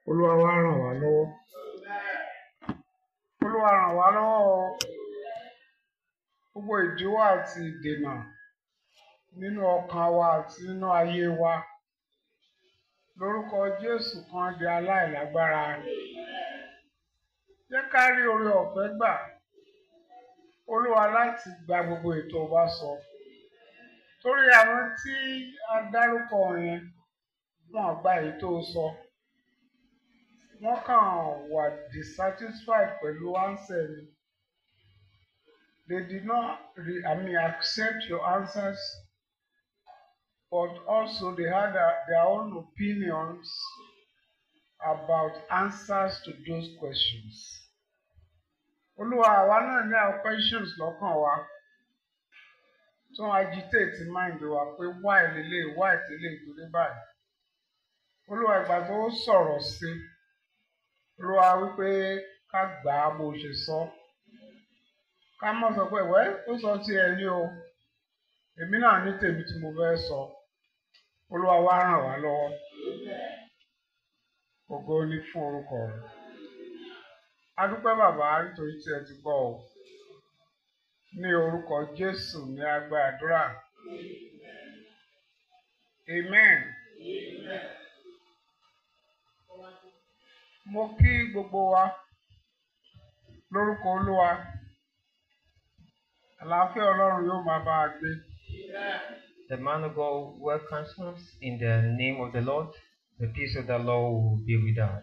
olúwa wá ràn wá lọ́wọ́ olúwa ràn wá lọ́wọ́ o gbogbo ìdíwọ́ àti ìdènà nínú ọkàn wa àti nínú ayé wa lórúkọ jésù kan di aláìlágbára jẹ́ ká rí oore ọ̀fẹ́ gbà olúwa láti gba gbogbo ètò wa sọ torí àwọn tí a dárúkọ yẹn wọn gba èyí tó sọ wọ́n kàn wà dissatisfied pẹ̀lú answer ni they did not re I mean accept your answers but also they had a, their own opinions about answers to those questions. Olúwa àwa náà ní àwọn questions lọ́kàn wa tó ń agitate mind wa pé why lélẹ̀ why tẹ́lẹ̀ ìtòlé báyìí. Olúwa ìgbà tó sọ̀rọ̀ sí Olúwa wípé ká gbà á bó ṣe sọ. Ká má sọ pé wẹ́ ó sọ ti ẹ̀ ní o èmi náà ní tèmi tí mo fẹ́ sọ. Olúwa wá ràn wá lọ́wọ́. Ògo ni fún orúkọ rẹ̀. A dúpẹ́ bàbá nítorí tí ẹ ti gbọ́ ọ. Ní orúkọ Jésù ní agbá àdúrà. Amen. Mo kí gbogbo wa lórúkọ Olúwa. Àlàáfíà Ọlọ́run yóò máa bá a gbé. The man of God welcomes us in the name of the Lord. The peace of the Lord will be with us.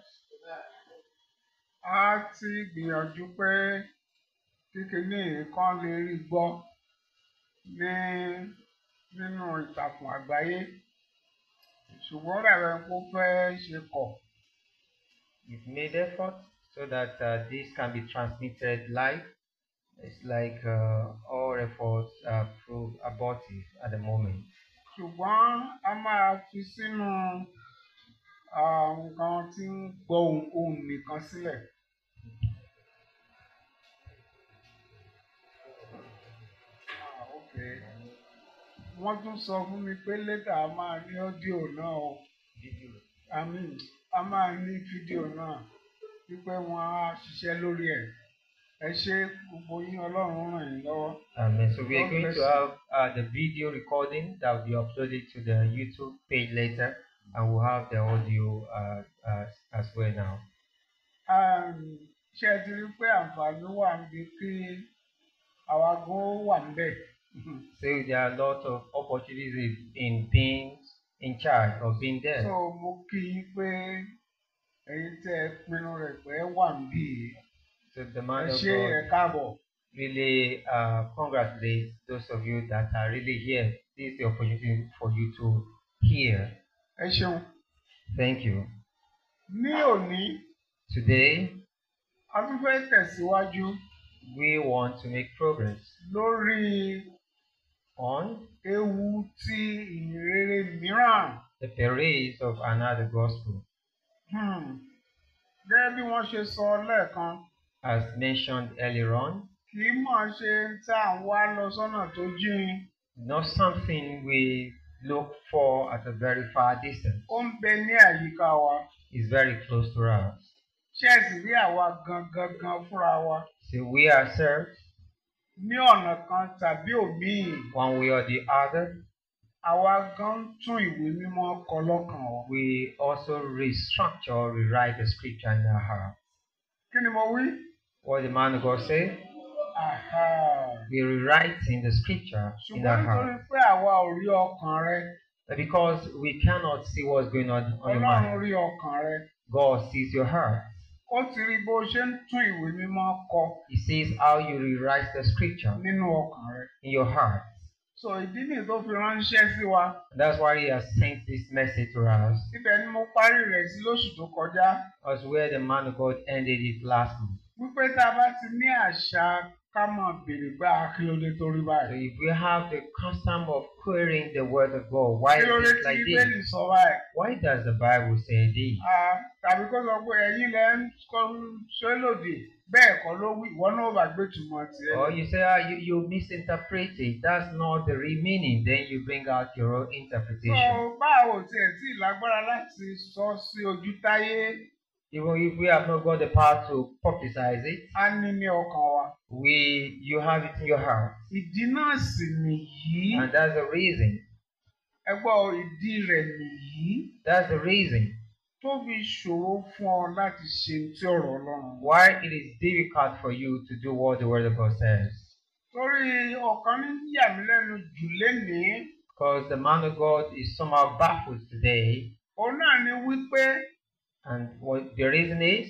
A ti gbìyànjú pé kíkiní kan lè rí gbọ́ ní nínú ìtàkùn àgbáyé ṣùgbọ́n rẹ̀ kó fẹ́ ṣe kọ̀. We've made effort so that uh, this can be transmitted live. It's like uh, all efforts are proved abortive at the moment. ṣùgbọ́n a máa fi sínú ah, nǹkan tí ń gbọ́ ohùn ohùn nìkan sílẹ̀. Ah, okay. wọ́n tún sọ fún mi pé lẹ́tà a máa ní ọ́díò náà o I mean, a máa ní fídíò náà wípé wọ́n á ṣiṣẹ́ lórí ẹ̀ ẹ ṣé gbogbo yín ọlọ́run ràn yín lọ́wọ́. Amen. So we are God going bless to you. have uh, the video recording that will be uploaded to the YouTube page later, and we'll have the audio uh, uh, as well now. Um, ṣé ẹ ti rí pé àǹfààní wà níbi kí àwa gan ó wà níbẹ̀. So there are a lot of opportunities in being in charge or being there. so mo kí yín pé ẹ̀yin tẹ́ ẹ pinnu rẹ̀ pé ẹ wà níbí yìí. So the ẹ man of ṣé ẹ God káàbọ̀. really uh, congratulate those of you that are really here. This is the opportunity for you to hear. ẹ ṣeun. Thank you. ní òní Today, a tún fẹ́ tẹ̀síwájú we want to make progress lórí on ewu tí ìrere mìíràn. the perils of another gospel. Hmm. gẹ́gẹ́ bí wọ́n ṣe sọ lẹ́ẹ̀kan As mentioned earlier on, kì í mọ̀ ṣe ń tá à ń wá lọ sọ́nà tó jìn. not something we look for at a very far distance. ó ń bẹ ní àyíká wa. It's very close to us. ṣé ẹ sì rí àwa gangan gan fúnra wa So we ourselves, ní ọ̀nà kan tàbí òmíì one way or the other, àwa gan ń tún ìwé mímọ́ kọ lọ́kàn wa. we also restructure, rewrite the scripture in our heart. kí ni mo wí? What the man of God say? Àhà. We rewrite in the scripture in our ṣùgbọ́n nítorí heart. pé àwa ò rí ọkàn rẹ Because we cannot see what's going on on your ọlọ́run mind. rí ọkàn rẹ God sees your heart. ó ti rí bó ṣe ń tún ìwé mímọ́ kọ He sees how you rewrite the scripture nínú ọkàn rẹ. in your heart. so ìdí nìyí tó fi ránṣẹ́ sí wa That's why he has sent this message to us. ibẹ̀ ni mo parí rẹ̀ sí lóṣù tó kọjá As where the man of God ended it last month. wípé tá a bá ti ní àṣà ká mọ̀ béèrè gbá kílódé tó rí So báyìí. if we have the custom of querying the word of God, why is kílódé it tí like bíbélì this? sọ báyìí. Why does the Bible say this? Ah, tàbí kó sọ pé ẹ̀yin lẹ ń kọ́ ṣé lòdì bẹ́ẹ̀ kọ́ ló wí ìwọ náà bá gbé túmọ̀ tiẹ̀. Or you say, ah, you, you misinterpret it. That's not the real meaning. Then you bring out your own interpretation. so báwo tiẹ̀ tí lágbára láti sọ sí ojú táyé Even if we have not got the power to publicize it, á ní ní ọkàn wa. we you have it in your heart. ìdí náà sì nìyí And that's the reason. ẹ gbọ́ ìdí rẹ̀ nìyí That's the reason tó fi ṣòro fún ọ láti ṣe tí ọ̀rọ̀ Ọlọ́run. why it is difficult for you to do what the word of God says. torí ọ̀kan ní yà mí lẹ́nu jù lénìí Because the man of God is somehow baffled today. òun náà ni wípé And what the reason is,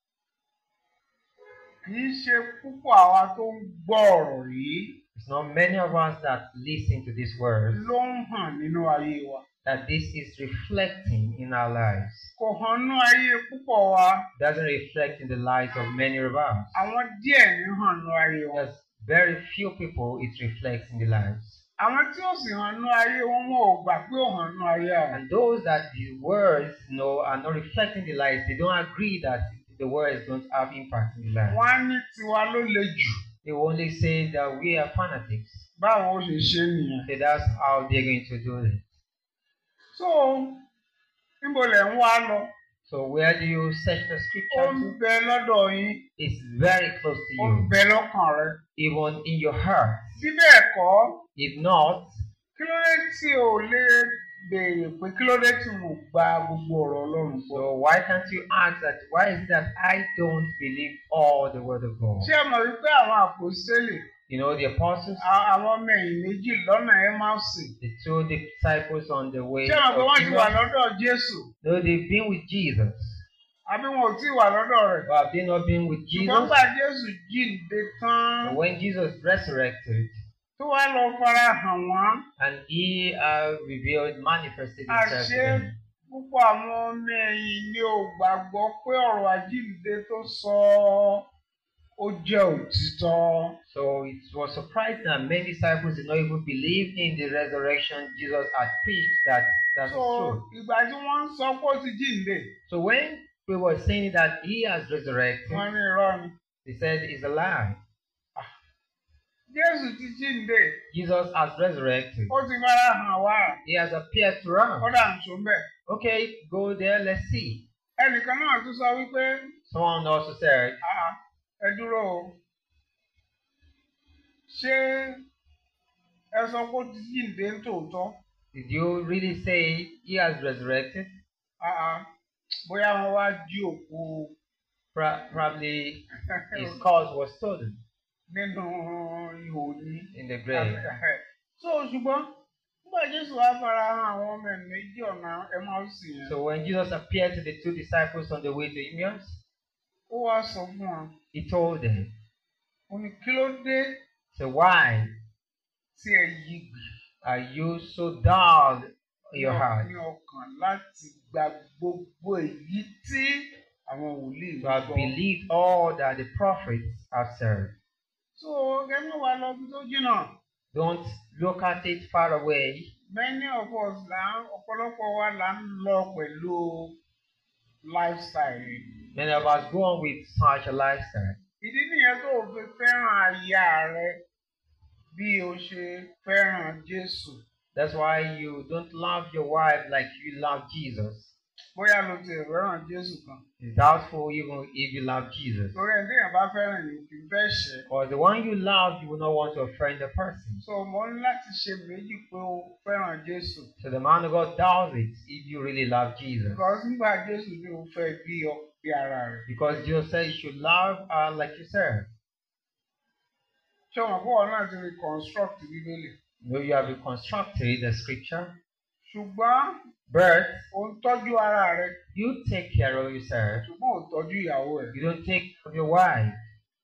kì í ṣe púpọ̀ àwa tó ń gbọ́ ọ̀rọ̀ yìí it's not many of us that listen to these words ló ń hàn nínú ayé wa. that this is reflecting in our lives. kò hàn nínú ayé púpọ̀ wa doesn't reflect in the lives of many of us. àwọn díẹ̀ ní hàn nínú ayé wa. There's very few people it reflects in the lives. àwọn tí ó sì hàn nínú ayé wọn wọn ò gbà pé ó hàn nínú ayé àwọn. And those that the words you know are not reflecting the lives, they don't agree that the words don't have impact in the lives. wọ́n á ní tiwa ló le jù They will only say that we are fanatics. báwọn ó ṣe ṣe nìyẹn. So that's how they're going to do it. so níbo lẹ̀ ń wá lọ. So where do you search the ó scripture ń to? bẹ lọ́dọ̀ yín It's very close to ó ń you, bẹ lọ́kàn rẹ. even in your heart. bí bẹ́ẹ̀ kọ́ If not, kí ló dé tí o lè béèrè pé kí ló dé tí mo gba gbogbo ọ̀rọ̀ Ọlọ́run gbọ́. so why can't you ask that? Why is it that I don't believe all the word of God? ṣé ẹ mọ̀ wípé àwọn àpòstélì You know, the apostles, a- àwọn ọmọ ẹ̀yìn méjì lọ́nà Emmausì the two disciples on the way ṣé ẹ mọ̀ pé of wọ́n ti wà Emmaus, lọ́dọ̀ Jésù no, they've been with Jesus. àbí wọn ò tí ì wà lọ́dọ̀ rẹ̀. But have they not been with ṣùgbọ́n Jesus? gbà Jésù jíǹde tán And when Jesus resurrected tó wá lọ fara hàn wọ́n and he uh, revealed, manifested himself to àṣé them, púpọ̀ àwọn ọmọ ẹ̀yìn ni ò gbàgbọ́ pé ọ̀rọ̀ àjíǹde tó sọ ó jẹ́ òtítọ́. So it was surprising that many disciples did not even believe in the resurrection Jesus had preached that that is so true. ìgbà tí wọ́n ń sọ pé ó ti jíǹde So when we were saying that he has resurrected, wọ́n ní irọ́ ni. they said it's a lie. Jésù ti jíǹde Jesus has resurrected. ó ti fara hàn wá He has appeared to ó us. dà ń sọ bẹ́ẹ̀. Okay, go there, let's see. ẹnìkan náà tún sọ wípé Someone also said, "Ah, ẹ dúró o ṣé ẹ sọ pé ó ti jíǹde ń tòótọ́ Did you really say he has resurrected? Ah, ah, bóyá wọ́n wá jí òkú Pro- probably his cause was stolen nínú ihò ní. in the grave. so ṣùgbọ́n nígbà Jésù wá fara hàn àwọn ọmọ ẹ̀ méjì ọ̀nà Emmausì yẹn So when Jesus appeared to the two disciples on the way to Emmaus, ó wá sọ fún wọn he told them, ó ní kí ló dé So why tí ẹ yí gbì are you so dull in your heart ní ọkàn láti gba gbogbo èyí tí àwọn wòlíì to have sọ. believed all that the prophets have said? so kẹ́mi wà lọ bí tó jìnnà Don't look at it far away. many of us là ń ọ̀pọ̀lọpọ̀ wa là ń lọ pẹ̀lú lifestyle yìí. Many of us go on with such a lifestyle. ìdí nìyẹn tó o fi fẹ́ràn aya rẹ bí o ṣe fẹ́ràn Jésù That's why you don't love your wife like you love Jesus. bóyá lo ti fẹ́ràn Jésù kan It's doubtful even if you love Jesus. torí ẹni téèyàn bá fẹ́ràn yìí kì í fẹ́ ṣẹ̀ Because the one you love, you will not want to offend the person. so mo ní láti ṣe méjì pé o fẹ́ràn Jésù So the man of God does it if you really love Jesus. because nígbà Jésù ni o fẹ́ bí ọ bí ara rẹ̀ Because Jesus said you should love her like yourself. ṣé o mọ̀ pé wọn náà ti reconstruct Bíbélì You know, you have reconstructed the scripture. ṣùgbọ́n But o ń tọ́jú ara rẹ you take care of yourself. ṣùgbọ́n o tọ́jú ìyàwó rẹ You don't take care of your wife.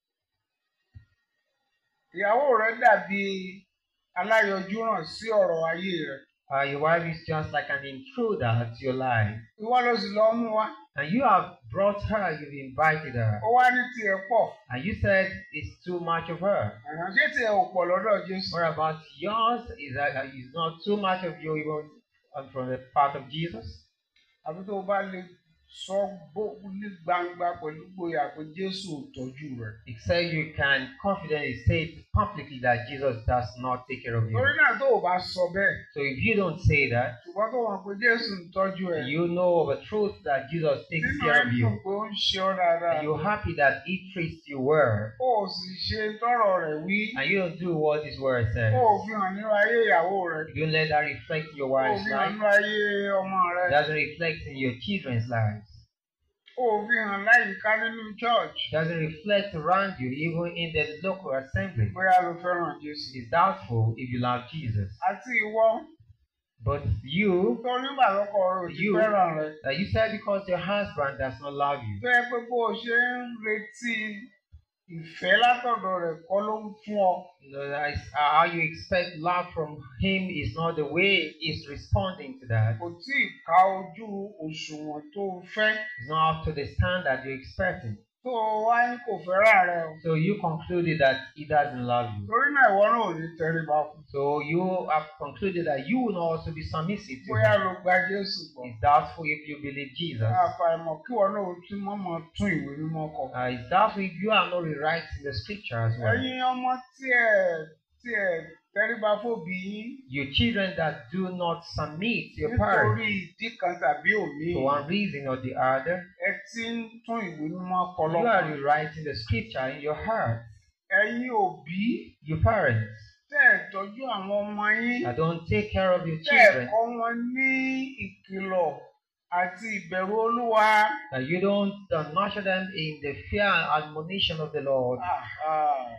ìyàwó rẹ dàbí aláyọjúràn sí ọ̀rọ̀ ayé rẹ Uh, your wife is just like an intruder to your life. ìwọ ló sì lọ mú wa And you have brought her, you've invited her. ó wá ní tiẹ̀ pọ̀ And you said it's too much of her. Ẹ̀hàn, ṣé tiẹ̀ ò pọ̀ lọ́dọ̀ Jésù What about yours? Is that is not too much of you even uh, from the part of Jesus? àbí tó o bá lè sọ bó ní gbangba pẹ̀lú gboyà pé Jésù ò tọ́jú rẹ̀. Except you can confidently say publicly that Jesus does not take care of you. torí náà tó o bá sọ bẹ́ẹ̀ So if you don't say that, ṣùgbọ́n tó mọ̀ pé Jésù ń tọ́jú ẹ̀ you know of a truth that Jesus takes nínú care of ẹ̀dùn you, pé ó ń ṣe ọ́ dáadáa and you're happy that He treats you well, ó sì ṣe tọrọ rẹ̀ wí and you don't do what His word says, ó fi hàn nínú ayé ìyàwó rẹ̀ you don't let that reflect in your ó wife's fi hàn life, nínú ayé ọmọ rẹ̀ it doesn't reflect in your children's lives, ó fi hàn láyìíká nínú church it doesn't reflect around you, even in the local assembly. bóyá ló fẹ́ràn Jésù. It's doubtful if you love Jesus. àti ìwọ But you, tó nígbà lọ́kọ rẹ̀ ò ti You- fẹ́ràn rẹ̀ uh, you said because your husband does not love you. tó yẹ pé bó o ṣe ń retí ìfẹ́ látọ̀dọ̀ rẹ̀ kọ́ ló ń fún ọ. You know, that is, uh, how you expect love from him is not the way he's responding to that. kò tí ì ká ojú òṣùwọ̀n tó o fẹ́ It's not up to the standard you're expecting. tó o wá ní kò fẹ́ràn rẹ̀ o. So you concluded that he doesn't love you. torí náà ìwọ náà ò ní tẹríba fún. So you have concluded that you will also be submissive to bóyá him. ló gba Jésù gbọ́. It's doubtful if you believe Jesus. àfàìmọ̀ kí ìwọ náà ó tún mọ́mọ́ tún ìwé mímọ́ kọ. Uh, it's doubtful if you are not rewriting the scripture as well. ẹ̀yin ọmọ tí ẹ tí ẹ tẹríba fóbi yín You children that do not submit to your nítorí parents ìdí kan tàbí òmíì for one reason or the other, ẹ ti ń tún ìwé mímọ́ kọ you are lọ́kàn. rewriting the scripture in your heart. ẹ̀yin òbí Your parents tẹ́ ẹ̀ tọ́jú àwọn ọmọ yín that don't take care of your tẹ́ ẹ̀ children, kọ́ wọn ní ìkìlọ̀ àti ìbẹ̀rù Olúwa. that you don't uh, nurture them in the fear and admonition of the Lord. Àhà.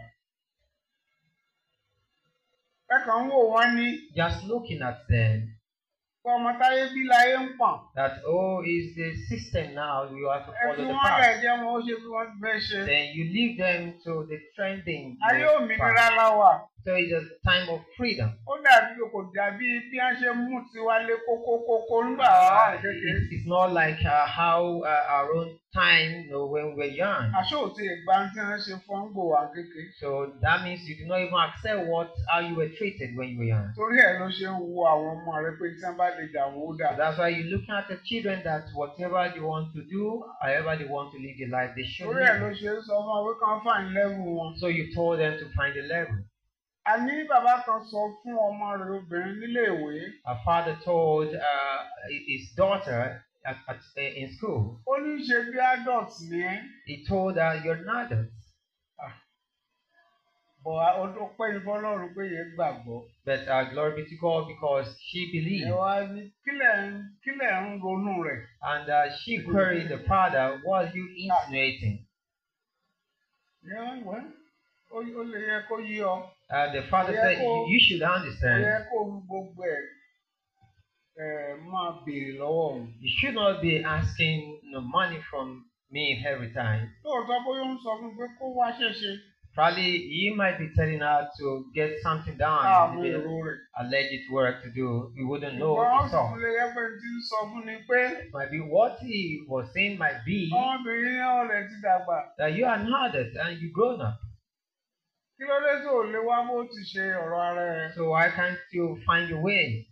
ẹ kàn ń wò wọ́n ní Just looking at them, kọ́ ọmọ táyé bí láyé ń pọ̀n. that oh, is the system now you have to ẹ fi follow the wọ́n lẹ̀ path. jẹ́ wọn ó ṣe bí wọ́n ti fẹ́ ṣe. Then you leave them to the trending. ayé path. òmìnira la wà. So it's a time of freedom. ó dàbí kò dàbí bí wọ́n ṣe mú tiwa lé kókókókó nígbà wà Uh, kékeré. it's, it's not like uh, how uh, our own time, you know, when we were young. àṣọ òtí ìgbà tí wọ́n ṣe fọ́n gbò wá kékeré. So that means you do not even accept what how you were treated when you were young. torí ẹ̀ ló ṣe ń wo àwọn ọmọ rẹ pé tí wọ́n bá lè jà wọ́n ó dà. So that's why you're looking at the children that whatever they want to do, however they want to live their life, they should torí ẹ̀ ló live. ṣe ń sọ fún ọ pé kàn fàìn lẹ́wù wọn. So you told them to find a level. àní bàbá kan sọ fún ọmọ rẹ̀ obìnrin nílé ìwé. A father told uh, his daughter at, at, in school, ó ní ṣe bí adult ni ẹ́. he told her, You're not adult. bọ̀ ó pẹ́ ní fọlọ́run pé yẹn gbàgbọ́. But uh, glory be to God because she ẹ believed. wá ní kílẹ̀ ń kílẹ̀ ń ronú rẹ̀. And uh, she queried the father, What are you insinuating? Yẹ́n wẹ́ ó ó lè yẹ kó yí ọ. Uh, the father Yeah, said, cool. You, you should ó understand. yẹ kó ń gbogbo ẹ̀ ẹ̀ máa béèrè lọ́wọ́ òun. You should not be asking no money from me every time. lóòótọ́ bóyá ó ń sọ fún un pé kó wá ṣẹ̀ṣẹ̀. Probably he might be telling her to get something done, àmú maybe èrò rẹ̀. alleged work to do. We wouldn't know ìgbà wọn it's sì all. tún lè yẹ pé tí ń sọ fún ni pé Might be what he was saying might be ọmọbìnrin náà lè ti dàgbà. that you are an adult and you grown up. kí ló dé tó lè wá bó ti ṣe ọ̀rọ̀ ara ẹ̀. So why can't you find your way?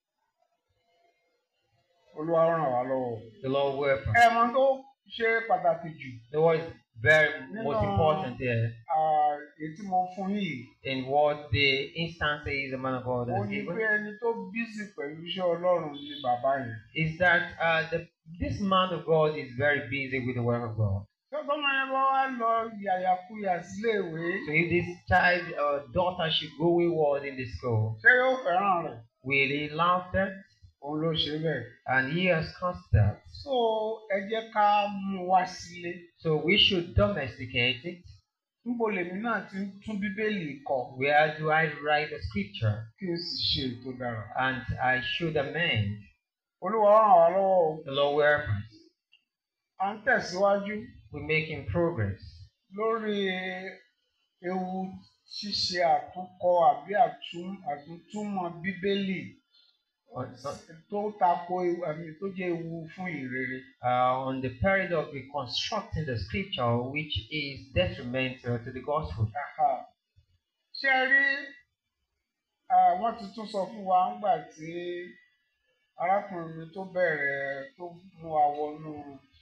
olúwa ràn wá lọ́wọ́. The Lord will help us. ẹ mọ tó ṣe pàtàkì jù The word is very most No. important there ah, èyí tí mo fún yìí. in what the instances the man of God ó has ní given. pé ẹni tó bísí pẹ̀lú iṣẹ́ ọlọ́run ni bàbá yẹn. is that uh, the, this man of God is very busy with the work of God. tọ́tọ́ máa ń bá wá lọ yàyàkuyà sílé ìwé. So if this child or daughter should go wayward in the school, ṣé yóò fẹ́ràn rẹ̀? will he love that? òun ló ṣe bẹ́ẹ̀. And he has caused that. so ẹ jẹ́ ká mú wá sílé. So we should domesticate it. níbo lèmi náà ti ń tún bíbélì kọ Where do I write the scripture? kí n sì ṣe ètò dára. And I should amend. olúwa ràn wá lọ́wọ́ o. The Lord will help us. à ń tẹ̀síwájú We're making progress lórí ewu ṣíṣe àtúnkọ àbí àtún àtúntúmọ̀ bíbélì on, tó tako ewu àmì tó jẹ́ ewu fún ìrere. uh, on the period of reconstructing the scripture, which is detrimental to the gospel. Aha. ṣé ẹ rí ah, wọ́n ti tún sọ fún wa ńgbà tí arákùnrin mi tó bẹ̀rẹ̀ tó mú wa wọnú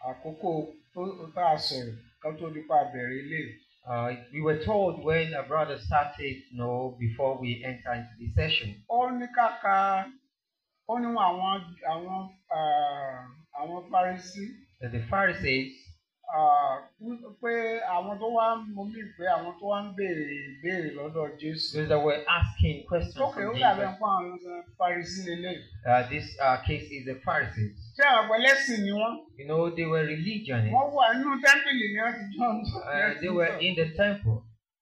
àkókò tó tá a sọ̀rọ̀ ká tó nípa bẹ̀rẹ̀ ilé. Uh, we were told when a brother started, you know, before we enter into the session, ó ní kàkà ó ní àwọn àwọn ah, àwọn Farisí that the Pharisees, ah, wí- pé àwọn tó wá ń mo mí pé àwọn tó wá ń béèrè ìbéèrè lọ́dọ̀ Jésù. those that were asking questions Ókè ó from dàbí Jesus, ẹ̀kọ́ àwọn Farisí lélẹ̀. uh, this uh, case is the Pharisees. Ṣé àwọn ẹlẹ́sìn ni wọ́n? You know, they were religionists. Wọ́n wà nínú tẹ́ḿpìlì ní ọtí John. Uh, they were in the temple.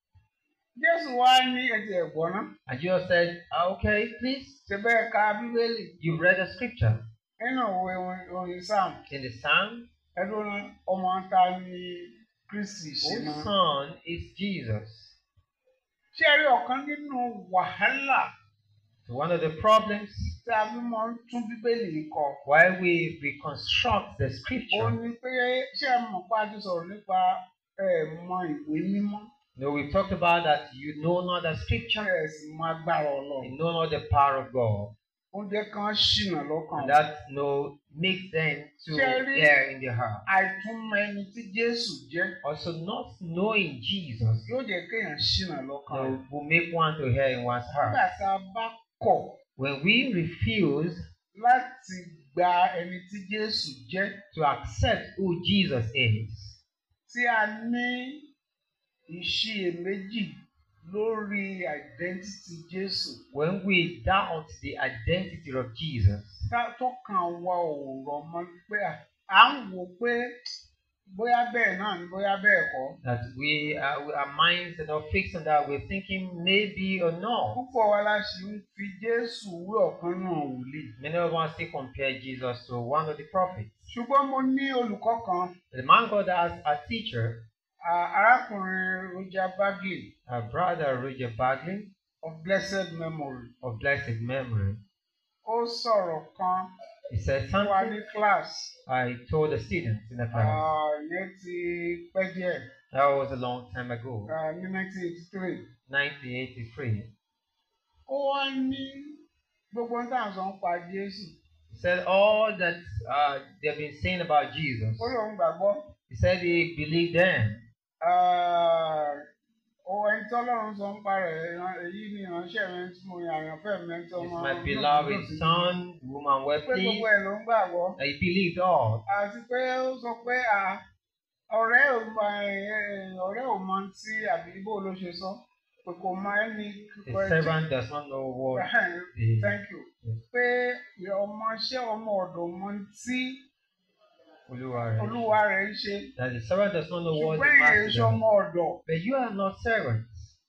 Jésù wá ní ẹ̀jẹ̀ ẹ̀gbọ́n náà. And Jesus said, "Ah, okay, please, Ṣé bẹ́ẹ̀ ka Bíbélì you read the scripture nínú òwe orin Sam? in the Psalm. Ẹdún náà ọmọ ta ni Kristi ṣe Whose máa. son is Jesus? Ṣé ẹ rí ọ̀kan nínú wàhálà So one of the problems tí a fi máa ń tún Bíbélì kọ? why we reconstruct the Ó scripture. ní pé ṣé ẹ mọ̀ pé a ti sọ̀rọ̀ nípa ẹ̀ mọ ìwé mímọ́? No, we've talked about that you know not the Ṣé scripture, ẹ sì mọ agbára Ọlọ́run? you know not the power of God. Oúnjẹ kan ṣìnà lọ́kàn. And that no makes them to Jerry. err in their heart. Àìtúmọ̀ ẹni tí Jésù jẹ́ Also, not knowing Jesus yóò jẹ́ kéèyàn ṣìnà lọ́kàn. rẹ̀. no, will make one to err in one's Nígbà heart. tá a bá kọ̀ When we refuse láti gba ẹni tí Jésù jẹ́ to accept who Jesus is, tí a ní ìṣiyèméjì lórí identity Jésù when we doubt the identity of Jesus, tá- tó kàn wá ò rọ̀ mọ́ pé à- à ń wò pé bóyá bẹ́ẹ̀ náà ni bóyá bẹ́ẹ̀ kọ́. that we, uh, our minds are not fixed on that, we're thinking maybe or no. Púpọ̀ wa la ṣì ń fi Jésù wé ọ̀kan náà wòlíì. Many of us still compare Jesus to one of the prophets. Ṣùgbọ́n mo ní olùkọ́ kan The man God has a teacher, à- arákùnrin Roger Bagley a brother Roger Bagley of blessed memory. of blessed memory. Ó sọ̀rọ̀ kan He said fún wa something ní class. I told the students in the class. Ah, Ìyẹn ti pẹ́ díẹ̀ That was a long time ago, ah, ní 1983. 1983. Ó wá ní gbogbo ohun tá à ń sọ ń pa Jésù. He said all that uh, they've been saying about Jesus. Ó lóun gbàgbọ́. He said he believed them. Ah, Ó ẹni tí Ọlọ́run sọ ń pa rẹ̀ ìran- èyí ni ìránṣẹ́ mi tí mo yàn àyànfẹ́ mi tí It's ọmọ my náà beloved lòdì sí. son, the woman were Pé gbogbo pleased. ẹ̀ ló ń gbàgbọ́. He believed all. Àti pé ó sọ pé à, ọ̀rẹ́ ò mọ ẹ̀, ọ̀rẹ́ ò mọ tí àbí bó ló ṣe sọ. Pé kò mọ ẹni The kíkọ servant does not know what the, Thank you. Yes. Pé ọmọọṣẹ́ ọmọ ọ̀dọ̀ mọ tí Olúwa rẹ̀ olúwa rẹ̀ ń ṣe. That the servant does not know what the Ṣùgbọ́n èyí master ṣe does. ọmọ ọ̀dọ̀. But you are not servants.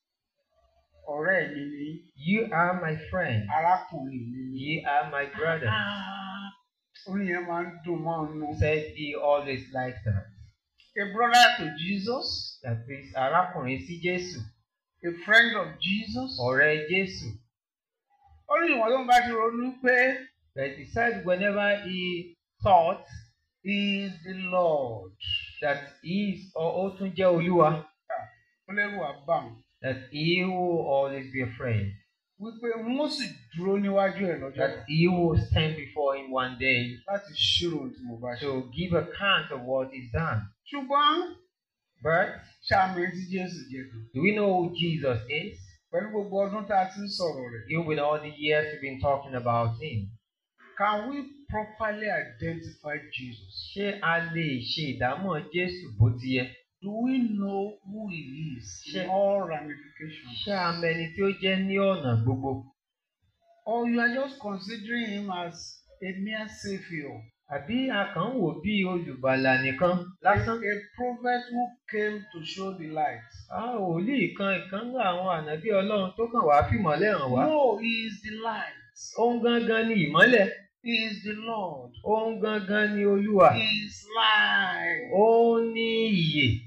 Ọ̀rẹ́ mi ni You are my friend. arákùnrin mi ni. You are my brother. Ah, Orin yẹn máa ń dùn mọ́ ọ̀nù. He said he always likes that. A brother to Jesus, That is arákùnrin sí Jésù. a friend of Jesus. Ọ̀rẹ́ Jésù. Ó ní ìwọ̀n tó ń bá ti ronú pé But he said whenever he thought he is the Lord. that he is or ó tún jẹ́ Olúwa, Ó lẹ́rù àbàm. that he will always be afraid. Wípé wọ́n sì dúró níwájú ẹ̀ lọ́jọ́ That he will stand before him one day láti ṣírò ohun tí mo bá ṣe. to give account of what is done. Ṣùgbọ́n But ṣàmì tí Jésù jẹ́ kan. do we know who Jesus is? Pẹ̀lú gbogbo ọdún tá a ti ń sọ̀rọ̀ rẹ̀. Even with all the years we've been talking about him. Can we properly identify Jesus? Ṣé a lè ṣe ìdámọ̀ Jésù bó ti yẹ? Do we know who he is in Ṣé- all ramifications? Ṣé a mọ ẹni tí ó jẹ́ ní ọ̀nà gbogbo? Or you are just considering him as a mere savior, Àbí a kàn ń wò bí olùgbàlà nìkan a, lásán? a prophet who came to show the light? A ò lè kan ìkan ní àwọn ànábí Ọlọ́run tó kàn wá fìmọ́lẹ̀ hàn wá. No, he is the light. Òun gangan ni ìmọ́lẹ̀. He is the Lord. Òun gangan ni Olúwa. He is light. Ó ní ìyè.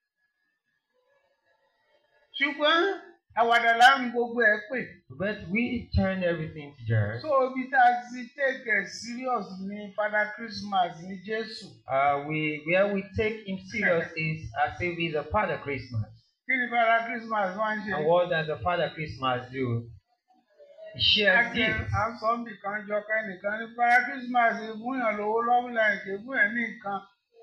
Ṣùgbọ́n àwàdà láàrin gbogbo ẹ̀ pè. But we turn everything to Jesus. So ibi tá a ti take it serious ní Father Christmas ní Jésù. Uh, we where we take him serious is as if he's a Father Christmas. Kí ni Father Christmas máa ń ṣe? And what does the Father Christmas do? He shares Àti gifts. àsọ̀nbì kan jọ kẹ́nìkan ní Father Christmas ìfúnyàn lówó lọ́wọ́ lẹ́yìn kì í fún ẹ̀ ní nǹkan.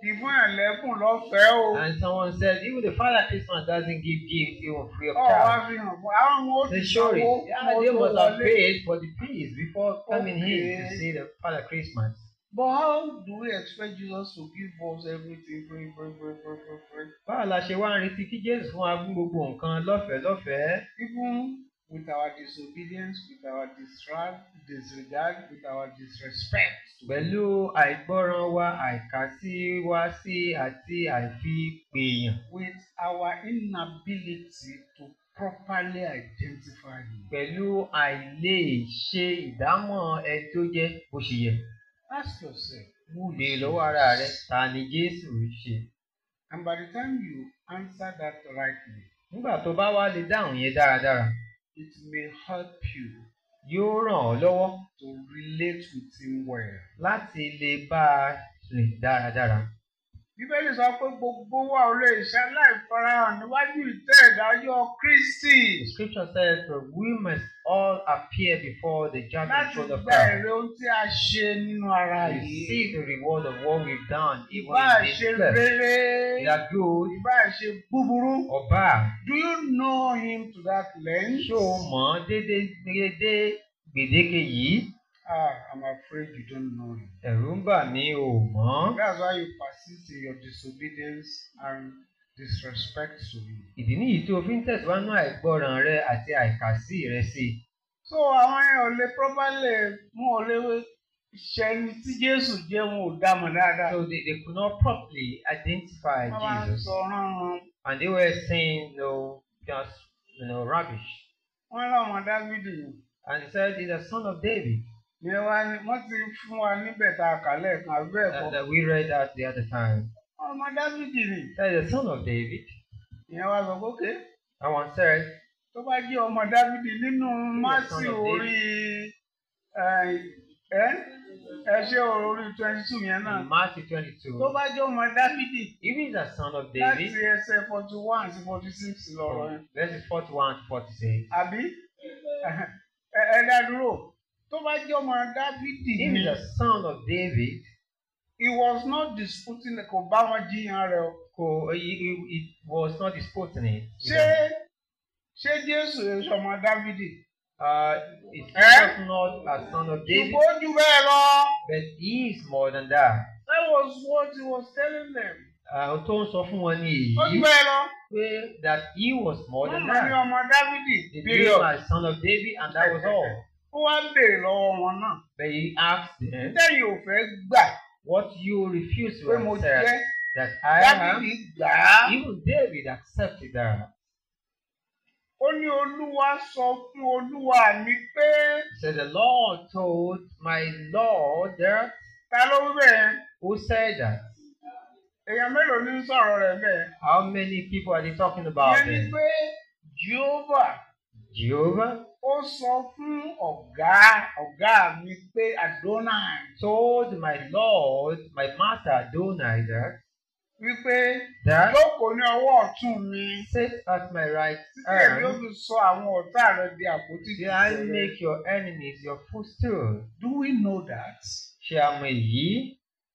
ìfún ẹ̀lẹ́kùn lọ́fẹ̀ẹ́ o. And someone said, even the Father Christmas doesn't give gifts even free of ọ̀ wá charge. fi hàn fún àwọn ọmọ ó ti They show it. sanwó Yeah, kó they tó must have wọlé. paid for the fees before coming here to Okay. see the Father Christmas. But how do we expect Jesus to give us everything free, free, free, free, free, free? Báwo la ṣe wá ń retí kí Jésù fún wa fún gbogbo nǹkan lọ́fẹ̀ẹ́ lọ́fẹ̀ẹ́? Even with our disobedience, with our disregard, disregard, with our disrespect. Pẹ̀lú àìgbọ́ràn wa, àìkàsí wa sí àti àìfipèèyàn. with our inability to properly identify him. Pẹ̀lú àìlè ṣe ìdámọ̀ ẹni tó jẹ́ bó ṣe yẹ. Ask yourself, who Béèrè is lọ́wọ́ ara rẹ, Jesus? ta ni Jésù ṣe? And by the time you answer that rightly, Nígbà tó bá wá lè dáhùn yẹn dáradára, it may help you yóò ràn ọ́ lọ́wọ́ to relate with him well. láti lè bá a rìn dáradára. Bíbélì sọ pé gbogbo wa ò lè ṣe aláìfarahàn níwájú ìtẹ́ ìdájọ́ Kristi The scripture says that we must all appear before the judgment láti throne of gba God. èrè ohun tí a ṣe nínú ara yìí. Receive the reward of what we've done, even Ìbá in this ṣe flesh. rere, Either good ìbá ṣe búburú. or bad. Do you know him to that length? Ṣé o mọ̀ ọ́ déédéé déédéé gbèdéke yìí? Ah, I'm afraid you don't know him. Ẹ̀rù ń bà mí o mọ̀. That's why you persist in your disobedience and disrespect to him. Ìdí nìyí tó o fi ń tẹ̀síwájú àìgbọràn rẹ àti àìkàsí rẹ sí i. So àwọn yẹn ò lè properly wọn ò lè ṣe ẹni tí Jésù jẹ́ wọn ò dá mọ̀ dáadáa. So they, they could not properly identify Wọ́n máa ń Jesus. sọ ránran. And they were saying, no, just, you know, rubbish. Wọ́n lọ́mọ Dávidi yìí. And he said, he's the son of David. Ìyẹn wá ní wọ́n ti fún wa níbẹ̀ tá a kà lẹ́ẹ̀kan àbí bẹ́ẹ̀ That, kọ́. that we read that the other time. Ọmọ Dávidi ni. That is the son of David. Ìyẹn wá sọ pé okay. And one said, tó bá jẹ́ ọmọ dávidi nínú másì son of orí ẹ ẹ ẹ ṣe orí twenty two yẹn náà in Matthew 22, tó bá jẹ́ ọmọ dávidi if he's the son of láti David, ẹsẹ̀ forty one sí forty six lọ́rọ̀ yẹn from verses 41 to 46, àbí ẹ ẹ dá dúró tó bá jẹ́ ọmọ dávidi if ni he's the son of David, he was not disputing kò bá wọn jiyàn rẹ̀ o who he, he, it was not disputing it. you ṣé know. ṣé jésù èso ọmọ dávidi Uh, it's Eh? just not a son of David, ṣùgbọ́n ó jù bẹ́ẹ̀ lọ but he is more than that. that was what he was telling them Uh, ohun tó ń sọ fún wọn ní ó jù èyí bẹ́ẹ̀ lọ. pé that he was more Wọ́n than mọ̀ ní that. ọmọ Dávidi The period. was a son of David and that was all. Ó wá ń béèrè lọ́wọ́ wọn náà. But he asked them, Tẹ́yìn ò fẹ́ gbà what you refuse to pé mo accept jẹ́ that I am, Dávidi gbà á. even David accepted that. Ó ní Olúwa sọ fún Olúwa mi pé So the Lord told my Lord that, ta ló wí bẹ́ẹ̀? who said that? Èèyàn mélòó ní ń sọ̀rọ̀ rẹ̀ bẹ́ẹ̀? How many people are they talking about Ìyẹn ni then? pé Jehovah Jehovah ó sọ fún ọ̀gá ọ̀gá mi pé Adonai told my Lord, my master Adonai that, wípé that jókòó ní ọwọ́ ọ̀tún mi sit at my right títí èmi ó hand, fi sọ àwọn ọ̀tá rẹ̀ di àpótí till I tìsẹ̀ rẹ̀. make your enemies your footstool. Do we know that? Ṣé a mọ èyí?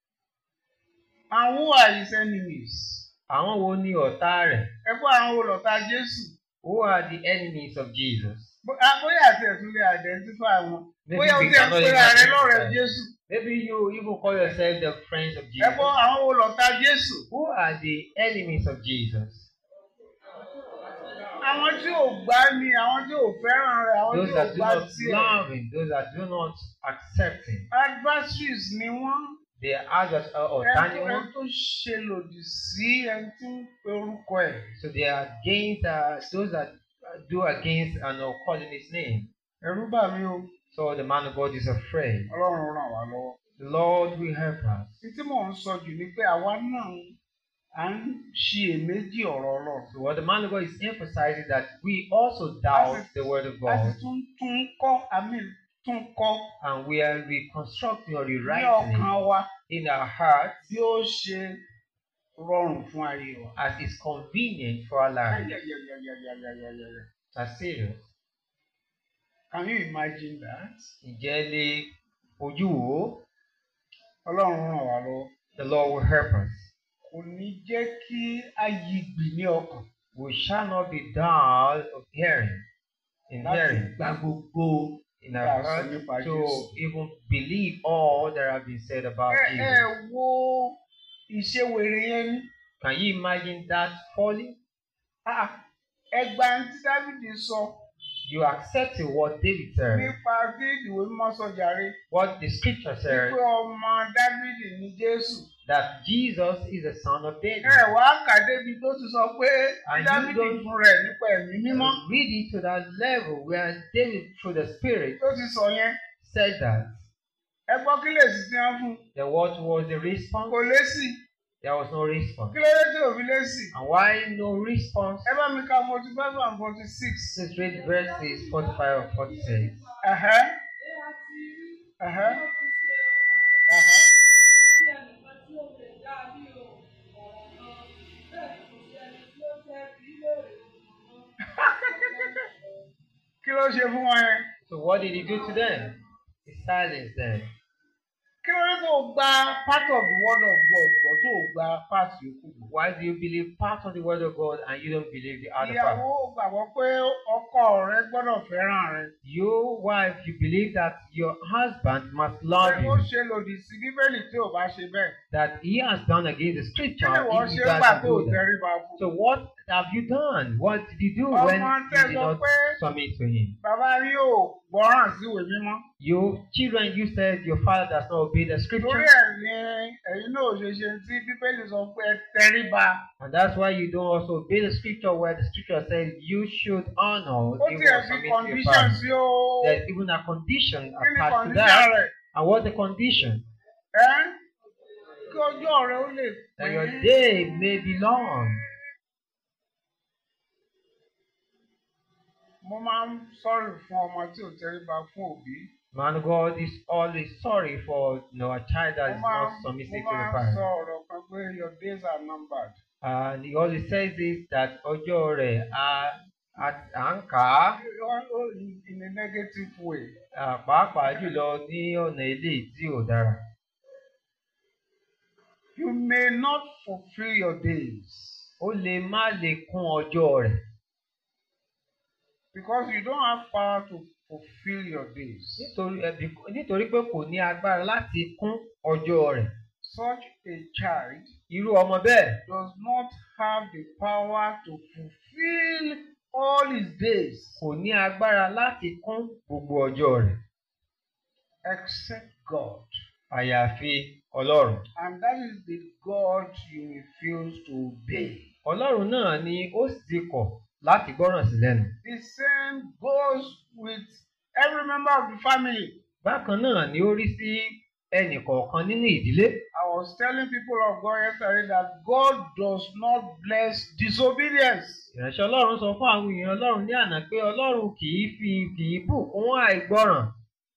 And who are his enemies? Àwọn wo ni ọ̀tá rẹ̀? Ẹ gbọ́ àwọn olọ̀tá Jésù. Who are the enemies of Jesus? Bó- ah, Bóyá àti ẹ̀tún lè identify wọn. Maybe Bóyá o we ti ẹ̀ cannot pera rẹ identify. lọ́rẹ̀ẹ́ Jésù. Maybe you even call yourself the friends of Ẹ Jesus. gbọ́ àwọn olọ̀tá Jésù. Who are the enemies of Jesus? Àwọn tí ò gbá ni àwọn tí ò fẹ́ràn rẹ̀ àwọn tí Those ò that do gbá not tiẹ̀. love him, those that do not accept him. Adversaries ni wọ́n. They are just uh, ọ̀tá ni Ẹni wọ́n. tó ṣe lòdì sí ẹni tí ń pe orúkọ ẹ̀. So they are against uh, those that uh, do against and are calling his name. Ẹ̀rú bà mí o. So the man of God is afraid. Ọlọ́run ràn wá lọ́wọ́. The Lord will help us. Ní tí mò ń sọ jù ni pé àwa náà à ń ṣiyèméjì ọ̀rọ̀ Ọlọ́run. So what the man of God is emphasizing that we also doubt the word of a sì God tún tún kọ́ àmì tún kọ́ and we are reconstructing or ní rewriting ọkàn it wa in our hearts bí ó ṣe rọrùn fún ayé wa. as is convenient for our lives. Ayayayayayayayaya. That's serious. Can you imagine that? Ǹjẹ́ lè ojú wo? Ọlọ́run ràn wá lọ́wọ́. The Lord will help us. kò ní jẹ́ kí a yí gbì ní ọkàn We shall not be dull of hearing, in láti hearing, gba gbogbo in Yeah, our so heart nípa to Jésù. even believe all that have been said about ẹ ẹ Jesus. wo ìṣèwèrè yẹn ni Can you imagine that folly? Ah, ẹgbà tí Dávìdì sọ You accepted what David said, nípa tí ìwé mímọ́ sọ jàre what the scripture said, wípé ọmọ Dávìdì ní Jésù that Jesus is the son of David. ẹ wá kà débi tó ti sọ pé And you Dávìdì don't- fún rẹ̀ nípa ẹ̀mí mímọ́ Read it to that level where David, through the Spirit, tó ti sọ yẹn said that. ẹ gbọ́ kí lè sì ti hàn fún un Then what was the response? kò lésì There was no response. kí ló dé tí ò fi lésì And why no response? ẹ bá mi ka forty five and forty six. Let's read verses 45 and 46. Ẹ̀hẹ́ ẹ̀hẹ́ ẹ̀hẹ́. Kí ló ṣe fún wọn yẹn? So what did he do to them? He silenced them. Kí ló dé tó o gba part of the word of God bọ̀ tó o gba part yòókù bọ̀? Why do you believe part of the word of God and you don't believe the other part? Ìyàwó gbàgbọ́ pé ọkọ rẹ gbọ́dọ̀ fẹ́ràn rẹ. You, wife, you believe that your husband must Pé love ó you, ṣe lòdì sí Bíbélì tí ò bá ṣe bẹ́ẹ̀. that he has done against the Kí scripture ni wọ́n if ṣe he ń gbà doesn't tó o do that. tẹríba fún? So what have you done? What did you do when Ọmọ you tẹ́ did sọ not pé submit to him? bàbá rí ò gbọ́ràn sí ìwé mímọ́. You children, you said your father does not obey the Torí scripture, ẹ̀ ni ẹ̀yin náà ò ṣe ṣe tí Bíbélì sọ pé ẹ tẹríba. and that's why you don't also obey the scripture where the scripture says you should honor, Ó you tiẹ̀ will fi submit to your condition parents. sí o. There's even a condition Kí ni attached to condition that. rẹ̀? And what's the condition? Ẹ́ kí ọjọ́ rẹ ó lè That pé your day may be long. mo máa ń sọ̀rọ̀ fún ọmọ tí ò tẹríba fún òbí. Man, God is always sorry for you know, a child that Mo is máa not mo submissive to máa the ń sọ parent. ọ̀rọ̀ kan pé your days are numbered. And he always says this that ọjọ́ rẹ̀ a a- à ń kà á Ó- ó- In a negative way. à, pàápàá jùlọ ní ọ̀nà eléyìí tí ò dára. You may not fulfil your days Ó lè má lè kún ọjọ́ rẹ̀ because you don't have power to fulfil your days. nítorí ẹbí nítorí pé kò ní agbára láti kún ọjọ́ rẹ̀. Such a child Irú ọmọ bẹ́ẹ̀ does not have the power to fulfill all his days kò ní agbára láti kún gbogbo ọjọ́ rẹ̀ except God. àyàfi Ọlọ́run. And that is the God you refuse to obey. Ọlọ́run náà ni ó sì ti kọ̀ láti gbọ́ràn sí lẹ́nu. The same goes with every member of the family. Bákan náà ni ó rí sí ẹnì kọ̀ọ̀kan nínú ìdílé. I was telling people of God yesterday that God does not bless disobedience. Ìránṣẹ́ Ọlọ́run sọ fún àwọn èèyàn Ọlọ́run ní àná pé Ọlọ́run kì í fi kì í bùkún àìgbọ́ràn.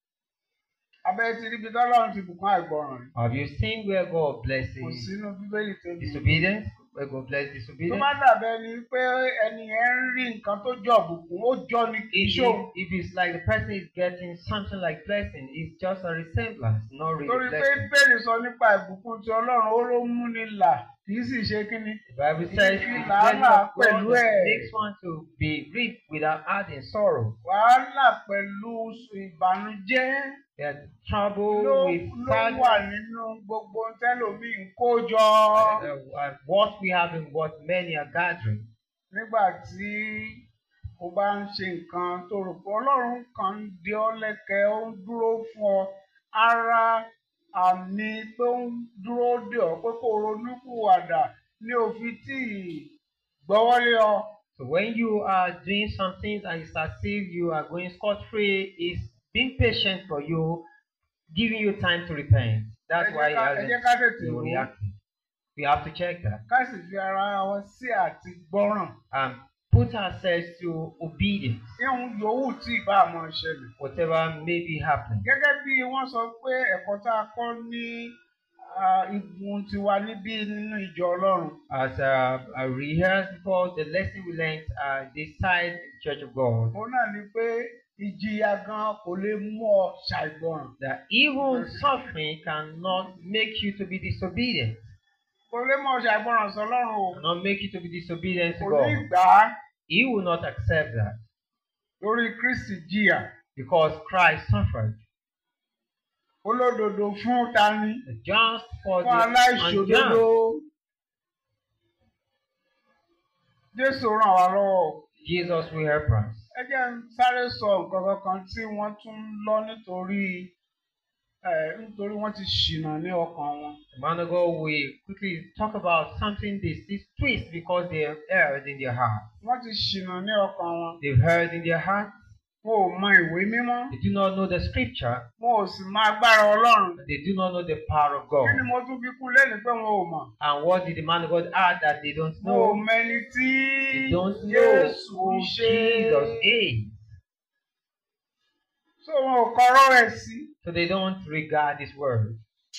Abẹ́ ti ríbi tọ́lọ́run ti bùkún àìgbọràn. Have you seen where God blesses Kò sínú Bíbélì tó bí. disobedience? Where God bless Tó disobedience? bá dàbẹ́ ni pé ẹni yẹn ń rí nǹkan tó jọ bùkún, ó jọ ni kì í If, ṣòun. if, if it's like the person is getting something like blessing, it's just a resemblance, not really Torí pé blessing. Bẹ́ẹ̀ni sọ nípa ìbùkún ti Ọlọ́run, ó ló mú ni là, kì í sì ṣe kínní. The Bible says If you the blessing làálàá of God pẹ̀lú ẹ̀. makes one to be reaped without adding sorrow. Wàhálà pẹ̀lú ìbànújẹ́ There's trouble ló with ló wà sadness. nínú gbogbo tẹ́lòmíì ń kó jọ. Uh, uh, what we have and what many are gathering. nígbà tí o bá ń ṣe nǹkan tó rò pé ọlọ́run kan ń di ọ́ lẹ́kẹ̀ẹ́ ó ń dúró fún ọ ara àmì pé ó ń dúró dè ọ́ pé kó ronúkúwàdà ní òfin tí ì gbọ́wọ́lé ọ. So when you are doing some things and it's as if you are going scot-free, it's being patient for you, giving you time to repent. That's Ẹ why jẹ́ it ká- ẹ hasn't jẹ́ ká tètè been wò ó reacting. We have to check that. ká sì fi ara wọn sí àti gbọ́ràn. and put ourselves to obedience, ihun yòówù tí ìbá àmọ́ ṣẹlẹ̀. whatever may be happening. gẹ́gẹ́ bí wọ́n sọ pé ẹ̀kọ́ tá a kọ́ ní ah, igun tiwa níbí nínú ìjọ ọlọ́run. As uh, I rehearsed before, the lesson we learned uh, this side in the Church of God, òun náà ni pé ìjìyà gan kò lè mú ọ ṣàìgbọràn. that even suffering cannot make you to be disobedient. kò lè mọ̀ ṣàgbọràn sọlọ́run o cannot make you to be disobedient to kò ní God. gbà á He will not accept that lórí Kristi jìyà because Christ suffered olódodo fún tani just for fún the aláìṣòdodo unjust. Jésù ràn wá lọ́wọ́ o. Jesus will help us. ẹ jẹ́ ń sáré sọ nǹkan kankan tí wọ́n tún ń lọ nítorí ẹ̀ nítorí wọ́n ti ṣìnà ní ọkàn wọn. A man ago, we quickly talk about something this this twist because they have erred in their heart. wọ́n ti ṣìnà ní ọkàn wọn. They've heard in their heart. wọn ò mọ ìwé mímọ́. They do not know the scripture. wọn ò sì mọ agbára Ọlọ́run. They do not know the power of God. kí ni mo tún fi kún lẹ́nu pé wọn ò mọ̀. And what did the man of God add that they don't wọn ò know? mẹni tí They don't know Jésù who ṣe. Jesus is. so wọn ò kọ́rọ́ rẹ̀ sí. So they don't regard his word.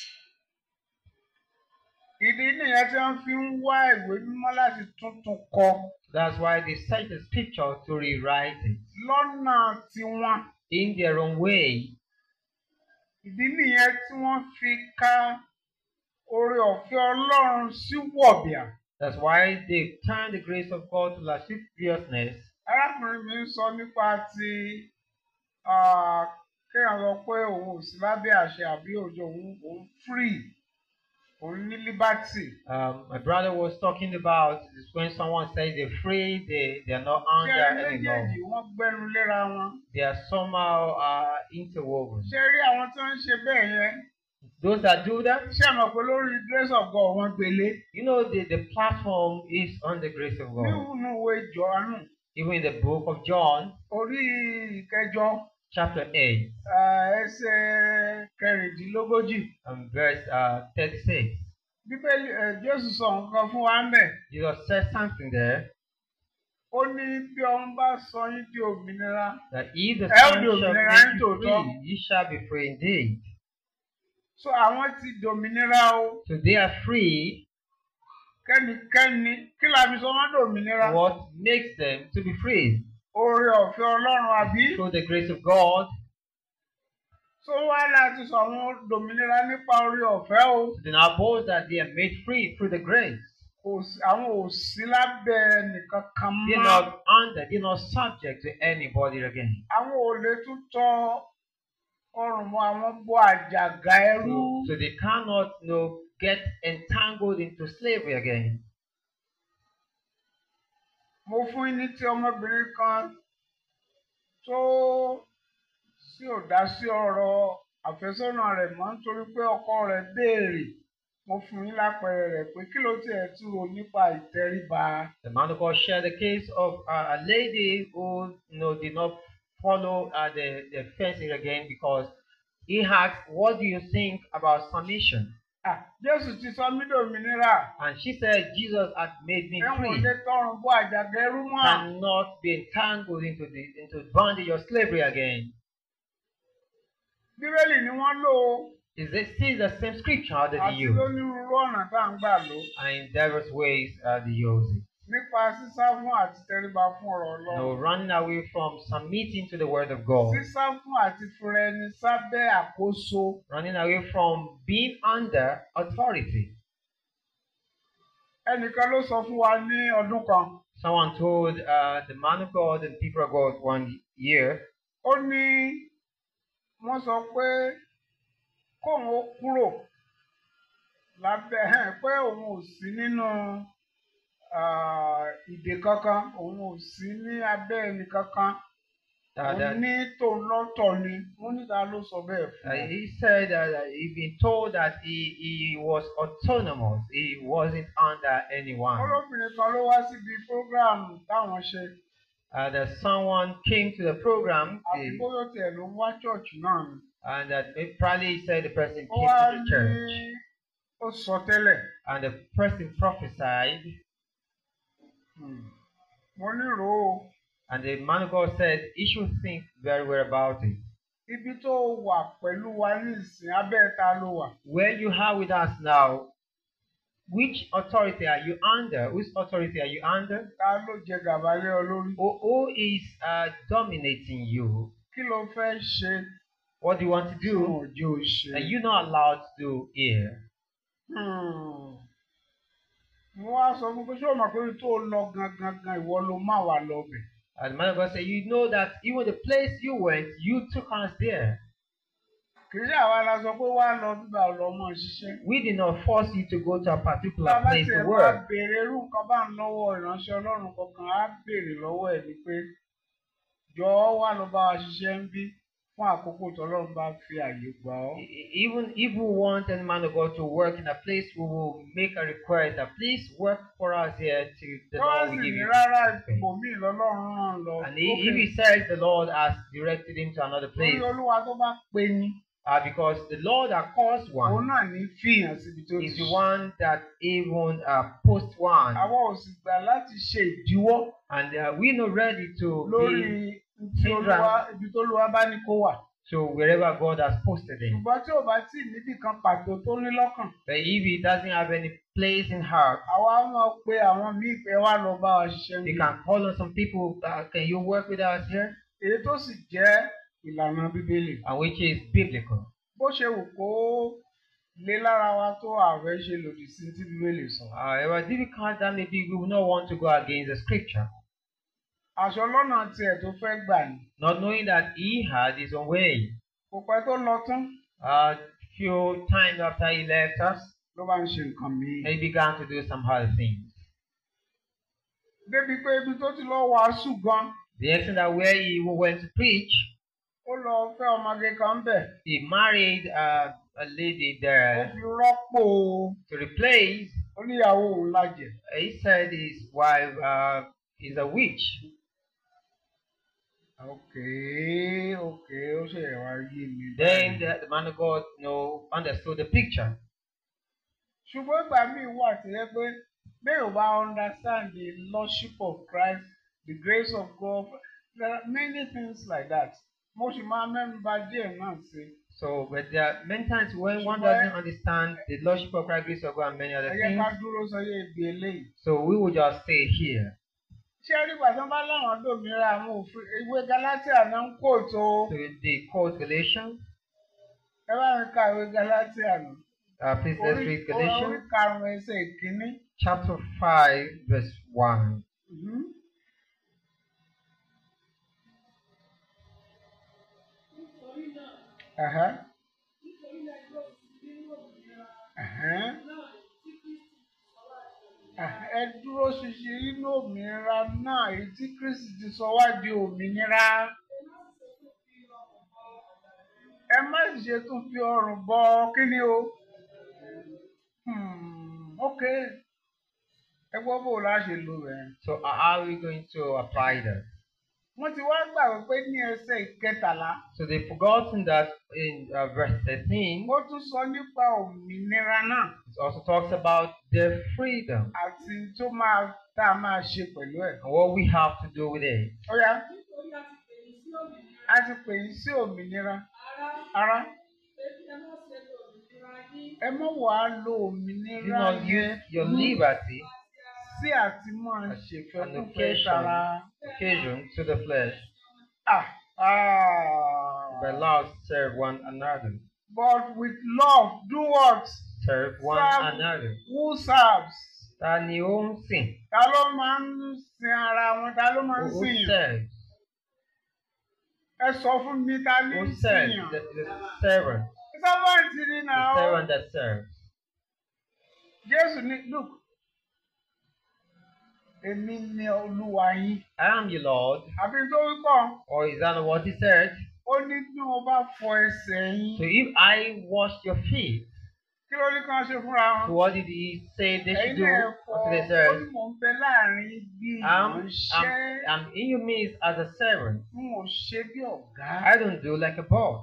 ìdí nìyẹn tí wọ́n fi ń wá ìwé mímọ́ láti tuntun kọ That's why they cite the scripture to rewrite it lọ́nà tiwọn. in their own way. ìdí nìyẹn tí wọ́n fi ka oore ọ̀fẹ́ Ọlọ́run sí wọ̀bìà. That's why they turn the grace of God to lasciviousness. arákùnrin mi ń sọ nípa ti ah, kéèyàn sọ pé òun ò sí lábẹ́ àṣẹ àbí òjò òun òun free òun ní liberty. Um, my brother was talking about is when someone says they're free, they, they are not ṣé under any law. méjèèjì wọ́n gbẹ́nu léra wọn. They are somehow uh, interwoven. ṣé rí àwọn tó ń ṣe bẹ́ẹ̀ yẹn Those that do that, ṣé ẹ mọ̀ pé lórí grace of God wọ́n gbélé. you know, the, the platform is on the grace of God. nínú ìwé Jòhánù Even in the book of John, orí ìkẹjọ chapter 8, ah, ẹsẹ̀ kẹrìndínlógójì. and verse uh, 36, bíbélì ẹ, Jésù sọ nǹkan fún wa ń bẹ̀. Jesus says something there ó ní bí ọmọ bá sọ yín di òmìnira that if the Ẹ ó Son di shall òmìnira make ní you tòótọ́. free, ye shall be free indeed. so àwọn ti dòmìnira o So they are free. kẹ́nikẹ́ni kí la fi sọ wọ́n dòmìnira What makes them to be free? oore ọ̀fẹ́ Ọlọ́run àbí Through the grace of God. so wá láti sọ àwọn dòmìnira nípa oore ọ̀fẹ́ o So they now boast that they are made free through the grace. kò sí àwọn ò sí lábẹ́ nìkan kan They're mọ́ not under, they're not subject to anybody again. àwọn ò lè tún tọ ọrùn mọ́ àwọn bọ́ àjàgà ẹrú So, so they cannot you know, get entangled into slavery again. mo fún yín ní ti ọmọbìnrin kan tó sí ò dá sí ọ̀rọ̀ àfẹ́sọ́nà rẹ̀ mọ́ nítorí pé ọkọ rẹ̀ béèrè mo fún yín lápẹẹrẹ rẹ̀ pé kí ló tiẹ̀ tún rò nípa ìtẹríba The man of God shared the case of uh, a lady who you know, did not follow uh, the, the fencing again because he asked, What do you think about submission? Ah, Jésù ti sọ mí dòmìnira And she said, Jesus had made me ẹ̀wọ̀n free. lè tọrùn bọ́ àjàgà ẹrú mọ́ Cannot be entangled into the into bondage or slavery again. bíbélì ni wọ́n lò ó Is this still the same scripture that àti they use? lónírúurú ọ̀nà tá à ń gbà lò ó And in diverse ways uh, they use it. nípa sísá fún àti tẹríba fún ọ̀rọ̀ You know, Ọlọ́run running away from submitting to the word of God. sísá fún àti fúnra ẹni sábẹ́ àkóso Running away from being under authority. ẹnìkan ló sọ fún wa ní ọdún kan Someone told uh, the man of God and people of God one year ó ní wọ́n sọ pé kóun ó kúrò lábẹ́ ẹ̀hẹ́n, pé òun ò sí nínú ah, ìdè kankan òun ò sí ní abẹ́ ẹnì kankan uh, òun that ní tòun lọ́tọ̀ ni wọ́n níta ló sọ bẹ́ẹ̀ uh, fún un. he said that uh, he'd been told that he, he was autonomous. He wasn't under anyone. olóbìnrin kan ló wá síbi prógráàmù táwọn ṣe Uh, that someone came to the program àti uh, bóyá tiẹ̀ ló ń wá ṣọ́ọ̀ṣì náà ni. and that maybe probably he said the person ó came wá to the ní church ó sọ tẹ́lẹ̀ and the person prophesied mo nírò ó and the man of God said he should think very well about it. ibi tó wà pẹ̀lú wa ní ìsìn abẹ́ ta ló wà. Where you are with us now, which authority are you under? Whose authority are you under? ta ló jẹ gàba lé ọ lórí. Who, who is uh, dominating you? kí ló fẹ́ ṣe What do you want to tí wọn do? ò jẹ́ ò ṣe. That you're not allowed to do here. Hmm. mo wá sọ fún pé ṣé o mọ̀ pé ibi tó lọ gangan gan ìwọ ló má wà lọ bẹ̀. And the man of God said, You know that even the place you went, you took us there. kì í ṣe àwa la sọ pé wá lọ bíbá ọlọmọ ṣiṣẹ́. We did not force you to go to a particular bàbá place tiẹ̀ to máa work. béèrè irú nǹkan bá ń lọ́wọ́ ìránṣẹ́ ọlọ́run kankan á béèrè lọ́wọ́ ẹ̀ ni pé jọ̀ọ́ wá lọ bá wa ṣiṣẹ́ ń bí fún àkókò tọ́lọ́run bá fi àyè gbà ọ́. E- e- Even if we want any man of God to work in a place, we will make a request that please work for us here till the tọ́wọ́ Lord sì will give ní you. rárá space." ibòmíì lọ́lọ́run ràn lọ. And i- if he says the Lord has directed him to another lórí place, olúwa tó bá pe ni uh, because the Lord that calls òun one náà ní fìyàn síbi tó is ti the ṣe. one that even uh, posts one. àwọn ò sì gbà láti ṣe ìdíwọ́ And uh, we're not ready to lórí be tí olúwa ibi tó olúwa bá ní kó wà. to wherever God has posted him. ṣùgbọ́n tí ò bá tí ì níbì kan pàtó tó ní lọ́kàn But if he doesn't have any place in heart, àwa máa pe àwọn míì pé wá lọ bá wa ṣiṣẹ́ he níbi. can call on some people, uh, can you work with us here? èyí tó sì jẹ́ ìlànà bíbélì. And which is biblical. bó ṣe wù kó lé lára wa tó ààrẹ ṣe lòdì sí tí bíbélì sọ. However difficult that may be, we will not want to go against the scripture, àṣọ lọ́nà tiẹ̀ tó fẹ́ gbà ní. not knowing that he had his own way. kò pẹ́ tó lọ tán A few times after he left us, ló bá ń ṣe nǹkan míì. he began to do some other things. débi pé ibi tó ti lọ wàásù gan The extent that where he went to preach, ó lọ fẹ́ ọmọge kan bẹ̀. he married uh, a lady ó there fi rọ́pò to replace. oníyàwó òun lájẹ̀. He said his wife uh, is a witch. okay okay ó ṣe wá yé mi. Then báyìí. the, the man of God you know, understood the picture. ṣùgbọ́n ìgbà míì wà tó yẹ pé bẹ́ẹ̀ ò bá understand the lordship of Christ the grace of God there are many things like that mo sì máa mẹ́nu bà díẹ̀ náà sí So, but there are many times when one Ṣùgbọ́n- doesn't understand the Lordship of Christ, grace of God, and many other ẹ yẹ ká things, dúró sọyẹ ibi eléyìí. so we will just stay here. ṣé rí ìgbà tí wọ́n bá láwọn dòmìnira àwọn òfin ìwé Galatia náà ń kó tó So the quote Galatians, ẹ bá mi ka ìwé Galatia nù. uh, please let's orí read orí Galatians karùn-ún ẹsẹ̀ ìkíní. chapter 5, verse 1. Mhm. Ẹ̀hẹ́. Ẹ̀hẹ́. Ẹ̀hẹ́, ẹ dúró ṣinṣin nínú òmìnira náà èyí tí Kristi ti sọ wá di òmìnira. Ẹ má sì ṣe tún fi ọrùn bọ kí ni o. Hmm, ok. Ẹ gbọ́ bó o láṣẹ lò rẹ̀. So uh, how are we going to apply that? Wọ́n ti wá gbàgbé pé ní ẹsẹ̀ ìkẹtàlá. So they've forgotten that in uh, verse 13, Ó tún sọ nípa òmìnira náà it also talks about their freedom àti tó máa tá a máa ṣe pẹ̀lú ẹ̀. and what we have to do with it. Ó yá, a ti pè yín sí òmìnira. Ara, ẹ mọ̀ wá lo Do òmìnira not yẹn use your ní liberty sí àti máa an ṣèfẹ́kúfẹ́ occasion, tara. occasion to the flesh, Ah, ah. but love serve one another. But with love, do what? Serve one Serve. another. Who serves? Ta ni ó ń sìn? Ta ló máa ń sin ara wọn? Ta ló máa ń Who sìn yàn? serves? Ẹ sọ fún mi ta ní Who ń serves? sìn yàn? The, the servant. Sọ́wọ́ntì ni nà The ó. servant that serves. Jésù ní look. Èmi ni Olúwa yín. I am your Lord. Àbí tó wí pọ̀, Or is that not what he said? ó ní bí mo bá fọ ẹsẹ̀ So yín. if I wash your feet, Kí ló ní kán ṣe fúnra so wọn? what did he say they should Ẹ̀yin do? náà fọ, What did they ó say? ní mò ń bẹ láàrin bí I'm, ìránṣẹ́. I'm, I'm in your midst as a servant. N ò ṣe bí ọ̀gá. I don't do like a boss.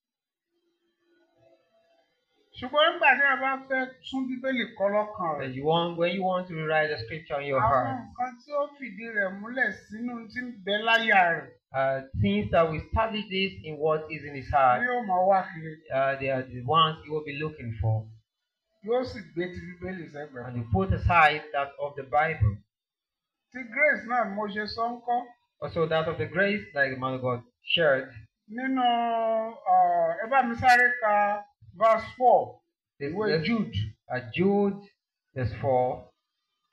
Ṣùgbọ́n nígbà tí a bá fẹ́ tún Bíbélì kọ́ lọ́kàn That rẹ̀. you want when you want to rewrite the scripture in your Àwọn heart, nǹkan tí ó fìdí rẹ̀ múlẹ̀ sínú tí ń bẹ láyà rẹ̀ uh, things that will establish this in what is in his ni heart, yóò máa wá kiri. uh, they are the ones you will be looking for. Yóò sì gbé ti Bíbélì sẹ́gbẹ̀ẹ́. And you put aside that of the Bible. Ti Grace náà ni mo ṣe sọ ń kọ́. Also that of the grace, like the man of God shared. Nínú uh, ẹ bá mi sáré ka verse four This, ìwé this, Jude. uh, Jude, verse 4.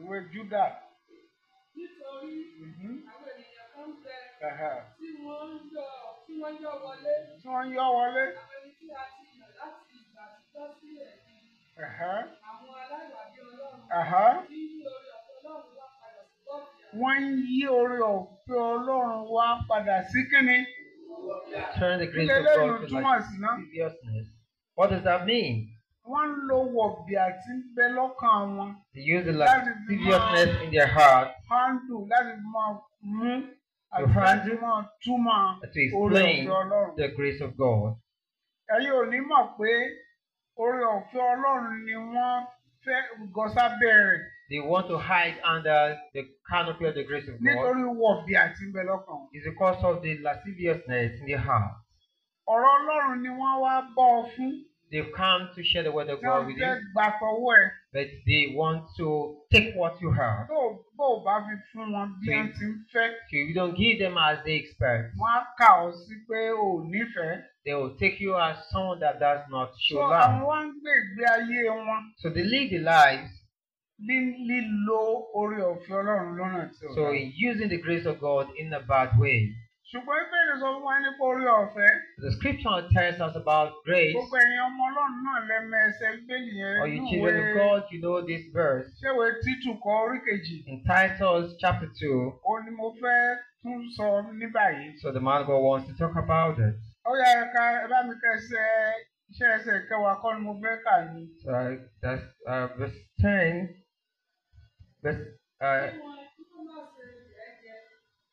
ìwé Júdà. nítorí Mhm. àwọn ènìyàn kan ń bẹ Ẹ̀hẹ̀. tí wọ́n ń yọ tí wọ́n yọ wọlé tí wọ́n yọ́ wọlé. àwọn ẹni tí a ti yàn láti ìgbà àtijọ́ sílẹ̀ ni Ẹ̀hẹ̀. àwọn aláìwàbí ọlọ́run Ẹ̀hẹ̀. tí ní orí ọ̀fẹ́ ọlọ́run wá padà sí bọ́ọ̀lù wọ́n ń yí orí ọ̀fẹ́ Ọlọ́run wá padà sí kínní. Turn the grace Ilé of God lẹ́nu to túmọ̀ like sí ná. seriousness. What does that mean? Wọ́n ń lo wọ̀bì àti ń bẹ lọ́kàn wọn. They use the That like is seriousness in their heart Handle láti máa mú àti To láti handle. máa túmọ̀ to orí explain ọ̀fẹ́ Ọlọ́run. the grace of God. Ẹ̀yin ò ní mọ̀ pé orí ọ̀fẹ́ Ọlọ́run ni wọ́n fẹ́ gọ́sá bẹ̀rẹ̀ They want to hide under the canopy of the grace of God. nítorí wọ̀bì àti ń bẹ lọ́kàn wọn. It's because of the lasciviousness in their heart. Ọ̀rọ̀ Ọlọ́run ni wọ́n wá bọ́ ọ fún. They've come to share the word of Tí wọ́n God with fẹ́ you, gbà tọwọ́ ẹ̀. but they want to take what you have. tó bó o bá fi fún wọn bí wọ́n ti ń fẹ́ So if you don't give them as they expect, wọ́n á kà ọ́ sí pé o ò nífẹ̀ẹ́. they will take you as someone that does not show so àwọn love. wá ń gbé ìgbé ayé wọn So they live the lives. ní lílo orí ọ̀fẹ́ Ọlọ́run lọ́nà tí ò So dáa. in using the grace of God in a bad way. ṣùgbọ́n ìbéèrè sọ fún wa nípa orí ọ̀fẹ́ The scripture tells us about grace. gbogbo ẹ̀yin ọmọ Ọlọ́run náà lẹ́mọ ẹsẹ̀ bíbélì yẹn Or you nínú children of ìwé God, you know this verse. ṣéwé títù kọ orí kejì In Titus chapter 2, ó ní mo fẹ́ tún sọ ní báyìí. so the man of God wants to talk about it. ó yá ẹ ká ẹ bá mi kẹsẹ̀ iṣẹ́ ẹsẹ̀ kẹwàá kọ́ ni mo fẹ́ kà ní. So uh, that's uh, verse 10. Verse, uh, kí wọ́n kí wọ́n má ṣe ẹ̀jẹ̀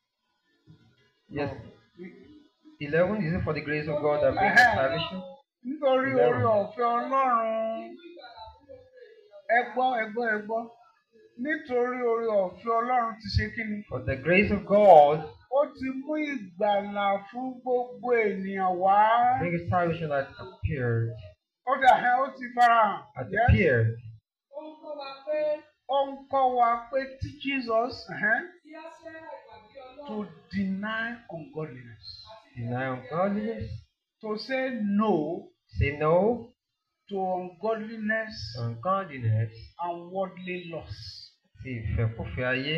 yes, 11 is it for the grace of God that brings us salvation? nítorí orí ọ̀fẹ́ Ọlọ́run nínú ìgbàlà fún gbogbo ènìyàn ẹ gbọ́ ẹ gbọ́ ẹ gbọ́ nítorí orí ọ̀fẹ́ Ọlọ́run ti ṣe kí ni For the grace of God ó ti mú ìgbàlà fún gbogbo ènìyàn wá brings salvation that appeared, ó dà ẹ́ ó ti farahàn has Yes. appeared. ó ń kọ́ wa pé ó ń kọ́ wa pé tí Jesus ẹ̀hẹ́n, kí á ṣẹ́ àìwàbí to ọlọ́run deny ungodliness Deny ungodliness. to say no Say no to ungodliness to ungodliness. and worldly lust. Sí ìfẹ́kúfẹ̀ẹ́ ayé.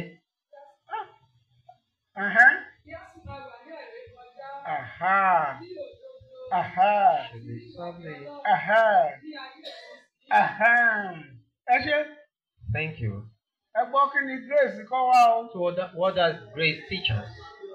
Ẹ̀hẹ́n, kí á sì máa wà ní ẹ̀rẹ́ kọjá aha, sí òdodo aha, Ṣèlè sọ́ọ̀lì. aha, ní ayé ẹ̀sìn aha. ẹ ṣe Thank you. ẹ gbọ́ kí ni grace kọ́ wa o. So what, that, what does grace teach us?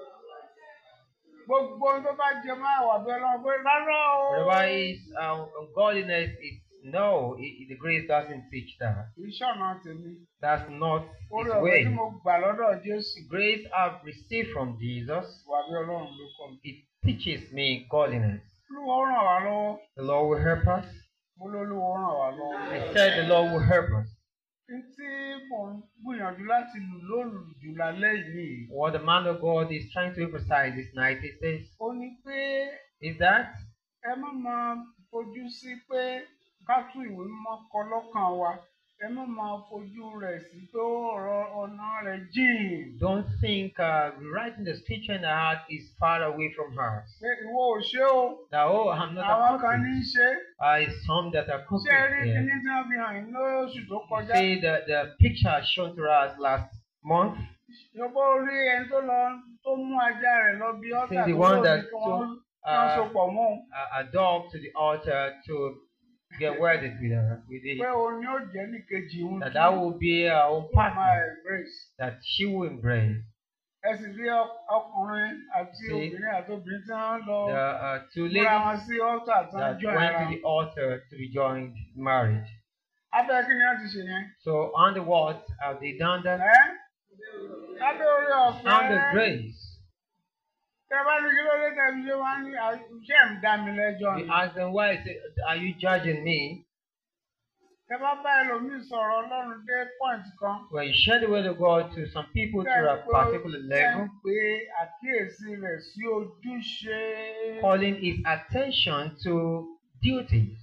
gbogbo ohun tó bá jẹ máa wà bí ọlọ́run pé rárá o. Whatever is um, ungodliness, it's no, it, it- the grace doesn't teach that. ìṣọ̀nà tèmi That's not orí its ọ̀rọ̀ way. tí mo gbà lọ́dọ̀ jésù Grace I've received from Jesus, wà bí ọlọ́run ló kọ́ mi. it teaches me godliness. olúwa ó ràn wá lọ́wọ́ The Lord will help us. mo lólúwa ó ràn wá lọ́wọ́. I said the Lord will help us. n tí mò ń gbìyànjú láti lù lóòlù jù lálẹ́ yìí What the man of God is trying to emphasize this night is this, ó ní pé is that ẹ má máa fojú sí pé ká tún ìwé mímọ́ kọ lọ́kàn wa ẹ má máa fojú rẹ̀ sí pé ọ̀rọ̀ ọ̀nà rẹ̀ jìn don't think uh, writing the scripture in the heart is far away from us. pé ìwọ ò ṣe o That, oh, I'm not àwọn kan ní í a ṣe uh, it's some that are ṣé ẹ rí cooking. kíní Yeah. tí wọ́n fi hàn yín lóṣù tó kọjá See the, the picture shown to us last month. yọ̀bọ̀ orí ẹni tó lọ tó mú ajá rẹ̀ lọ bí ọ́tà See the tó one lòdì that kí wọ́n took, wọ́n so uh, pọ̀ mọ́ òun a, a dog to the altar to get wedded with her, with it. pé òun yóò jẹ́ nìkejì òun That that will be our own tó máa partner embrace. that she will embrace. ẹ sì rí ọk- ọkùnrin àti See. obìnrin àti obìnrin tí wọ́n lọ The uh, two múra ladies wọn sí ọ́tà tí wọ́n that jọ went ara to the altar to be joined marriage. abẹ́ kí ni wọ́n ti ṣe yẹn. So on the what have they done that? ẹ́ abẹ́ orí ọ̀fẹ́ On the grace. tẹ bá ní kí ló dé tẹ̀lé ṣé wọ́n á ní iṣẹ́ ń dá mi lẹ́jọ́ We ni. ask them why is it, are you judging me? tẹ bá bá ẹlòmíì sọ̀rọ̀ ọlọ́run dé point kan. When you share the word of God to some people to a particular tẹ́ ń level, pe àkíyèsí rẹ̀ sí ojúṣe. calling his attention to duties,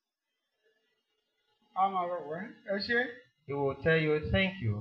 àwọn ọ̀rọ̀ wẹ́ ẹ ṣe. he will tell you thank you.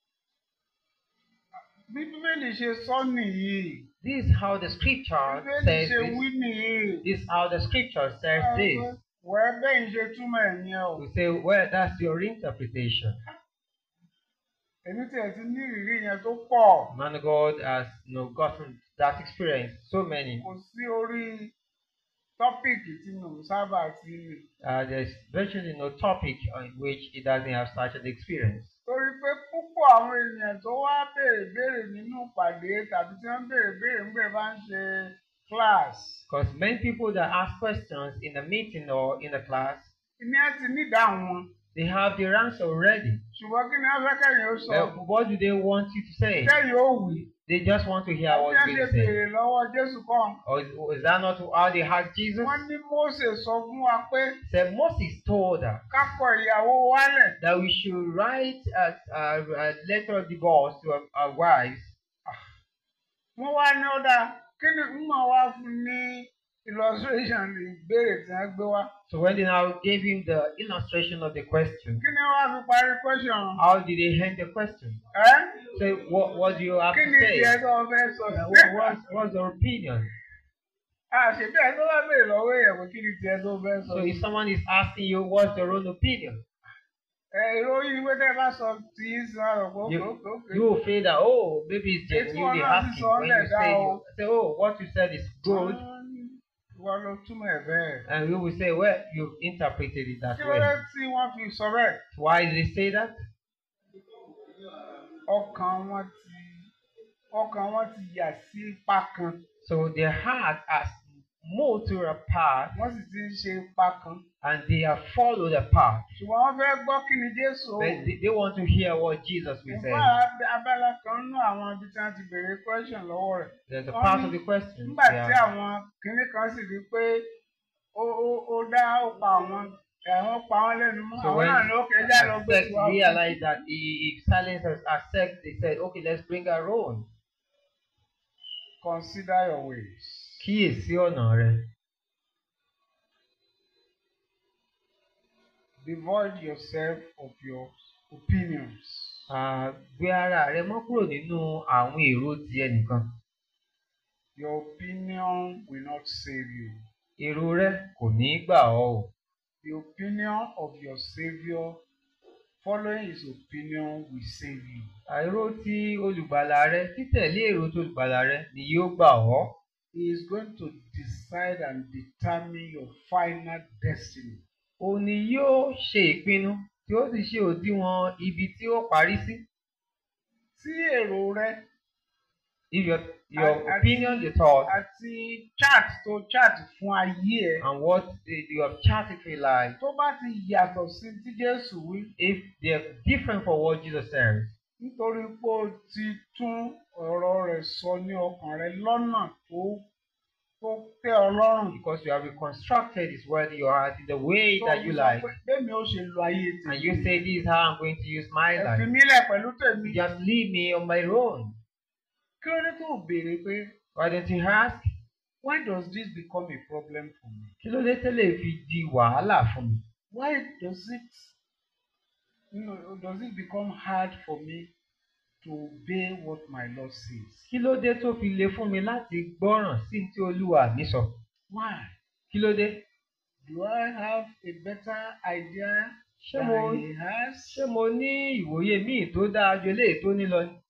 bí bíbélì ṣe sọ nìyí. This is how the scripture bíbélì says ṣe this. wí nìyí. This is how the scripture says this. wẹ́ bẹ́ẹ̀ ń ṣe túmọ̀ ẹ̀ yẹn o. We say, well, that's your interpretation. èmi tiẹ̀ ti ní ìrírí yẹn tó pọ̀ Man of God has you know, gotten that experience. So many. kò sí orí tọ́pìkì tí mo sábà ti lè Uh, there's virtually no topic on which he doesn't have such an experience. torí pé púpọ̀ àwọn èèyàn tó wá béèrè béèrè nínú ìpàdé tàbí tí wọ́n béèrè béèrè ń bẹ̀ bá ń ṣe class Because many people that ask questions in a meeting or in a class, ìní ẹ̀ ti ní ìdáhùn wọn they have their answer already. ṣùgbọ́n kí ni wọ́n fẹ́ kẹ́yìn ó sọ Uh, what do they want you to say? kẹ́yìn ó wì They just want to hear bí what wọ́n you ṣe will say. béèrè lọ́wọ́ Jésù kan Or is, or is that not how they asked Jesus? wọ́n ní Mósè sọ fún wa pé Said Moses told us ká kọ ìyàwó wálẹ̀ that we should write a, a, a letter of divorce to our, our wives. wọ́n wá ní ó dáa kí ni ń mọ̀ wá fún ní illustration ìbéèrè tí wọ́n gbé wá So when they now gave him the illustration of the question, kí ni wọ́n á fi parí question how did they end the question? ẹ́ Say, what, what do you have kí to ni say? tiẹ̀ tó o fẹ́ sọ Uh, what, what's, what's your opinion? àṣebí ẹ̀ tó bá béèrè lọ́wọ́ èèyàn pé kí ni tiẹ̀ tó o fẹ́ sọ So if someone is asking you what's your own opinion, ẹ ìròyìn ìwé tẹ́ bá sọ tí í sọ àrò pé You- òkè òkè you will feel that, oh, maybe it's It's genuinely one of the asking. When you songs that say, now- you say, oh, what you said is good, wọ́n ló túmọ̀ ẹ̀ bẹ́ẹ̀. and we will say, well, you've interpreted it that kí ló dé way. tí wọ́n fi sọ bẹ́ẹ̀? Why did they say that? ọkàn wọn ti ọkàn wọn ti yà sí ipa kan So their heart has moved to a path, wọ́n sì ti ń ṣe ipa kan and they have followed a path. ṣùgbọ́n wọ́n fẹ́ gbọ́ kí ni Jésù ó But they, they want to hear what Jesus will say. nígbà abala kan nínú àwọn ibi tí wọ́n ti béèrè question lọ́wọ́ rẹ̀ There's a Wọ́n part ní of the question. nígbà tí Yeah. àwọn kinní kan sì rí pé ó ó ó dá ó pa àwọn ẹ̀wọ̀n pa wọ́n lẹ́nu mọ́ So àwọn when náà ló kẹjá lọ gbé sect tiwa fún. realized that he, he silenced us as sect, they said, okay, let's bring our own. consider your ways. Kíyèsí ọ̀nà rẹ. devoid yourself of your opinions. Ah, Gbé ara rẹ mọ́ kúrò nínú àwọn èrò ti ẹnìkan. Your opinion will not save you. Èrò rẹ kò ní gbà ọ́ o. The opinion of your Savior, following his opinion, will save you. Àìró ti olùgbàlà rẹ, títẹ̀lé èrò ti olùgbàlà rẹ ni yóò gbà ọ́. He is going to decide and determine your final destiny. Òun ni yóò ṣe ìpinnu tí ó sì ṣe òdiwọ̀n ibi tí ó parí sí. Tí èrò rẹ If your, your Àti- opinion, your thought, àti chat tó chat fún ayé ẹ and what the- you have charted for your life, tó bá ti yàtọ̀ sí tí Jésù wí if they're different from what Jesus says, nítorí pé o ti tún ọ̀rọ̀ rẹ̀ sọ ní ọkàn rẹ lọ́nà tó tó tẹ́ ọ lọ́rùn. because you have reconstructed His word in your heart in the way Tó that fi you sọ like, pé bẹ́ẹ̀ni ó ṣe lo ayé and tèmi. you say, This is how I'm going to use my ẹ fi life. mí lẹ̀ pẹ̀lú tèmi. Just leave me on my own. kí ló dé tó o béèrè pé Why don't you ask? why does this become a problem for me? Kí ló dé tẹ́lẹ̀ fi di wàhálà fún mi? why does it you know, does it become hard for me to obey what my Lord says? Kí ló dé tó fi le fún mi láti gbọ́ràn sí tí Olúwa mi sọ? why? Kí ló dé? do I have a better idea Ṣé than mo he has? ṣé mo ní ìwòye míì tó dáa ju eléyìí tó ní lọ ni?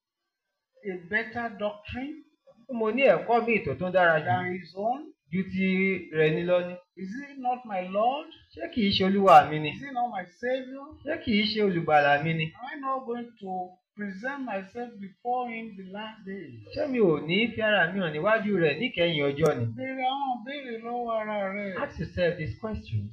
a better doctrine Ṣé mo ní ẹ̀kọ́ míì tó tún dára jù than his own? ju ti rẹ̀ ní lọ ni? Is he not my Lord? Ṣé kìí ṣe Olúwa mi ni? Is he not my Savior? Ṣé kìí ṣe olùgbàlà mi ni? Am I not going to present myself before him the last day? Ṣé mi ò ní fi ara mi hàn níwájú rẹ̀ níkẹyìn ọjọ́ ni? Béèrè àwọn béèrè lọ́wọ́ ara rẹ̀. Ask yourself these questions.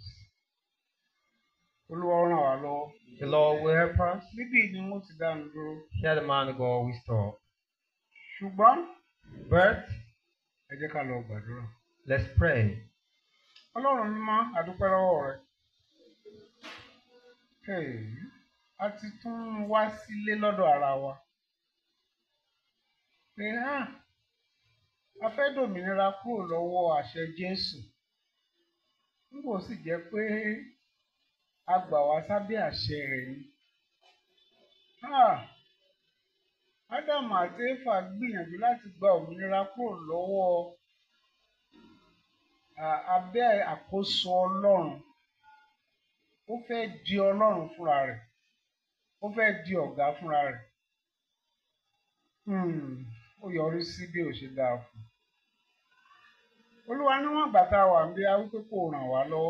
Olúwa ràn wá lọ́wọ́. The Lord will help us. Níbí ni mo ti dánu dúró. Hear the man of God we stop. Ṣùgbọ́n But ẹ jẹ́ ká lọ gbàdúrà. let's pray. Ọlọ́run mímọ́ àdúpẹ́ lọ́wọ́ rẹ̀. Hey, a ti tún wá sílé lọ́dọ̀ ara wa. Pé hàn, a fẹ́ dòmìnira kúrò lọ́wọ́ àṣẹ Jésù. Nígbò sì jẹ́ pé a gbà wá sábẹ́ àṣẹ rẹ̀ ni. Ah, Ádámù àti Éfà gbìyànjú láti gba òmìnira kúrò lọ́wọ́ à- abẹ́ àkóso Ọlọ́run. Ó fẹ́ di Ọlọ́run fúnra rẹ̀. Ó ó fẹ́ di ọ̀gá fúnra rẹ̀ Hmm, ó yọrí sí bí ò ṣe dáa fún un olúwa níwọ̀n ìgbà tá a wà ń bí a wípé kò ràn wá lọ́wọ́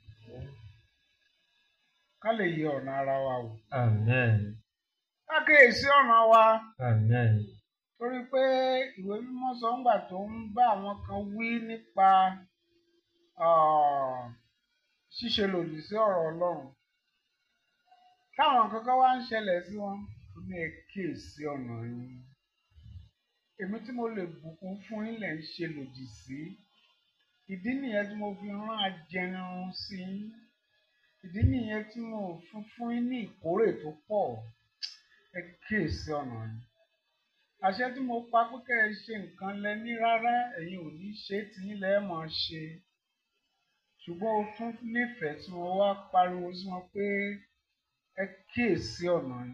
ká lè yẹ ọ̀nà ara wa wò Amen. ká kíyèsí ọ̀nà wa Amen. torí pé ìwé mímọ́ sọ ńgbà tó ń bá àwọn kan wí nípa ah, ṣíṣe lòdì sí ọ̀rọ̀ Ọlọ́run táwọn kankan wá ń ṣẹlẹ̀ sí wọn ó ní ẹ kíyèsí ọ̀nà yín èmi tí mo lè bùkún fún yín lẹ̀ ń ṣe lòdì sí ìdí nìyẹn tí mo fi rán ajẹnirun sí yín ìdí nìyẹn tí mo fún fún yín ní ìkórè tó pọ̀ ẹ kíyèsí ọ̀nà yín àṣẹ tí mo pa pé kẹ́ ẹ ṣe nǹkan lẹ ní rárá ẹ̀yin ò ní ṣe é tí yín lẹ́ẹ̀ máa ṣe ṣùgbọ́n o tún nífẹ̀ẹ́ tí mo wá pariwo sí wọn pé ẹ kíyèsí ọ̀nà yín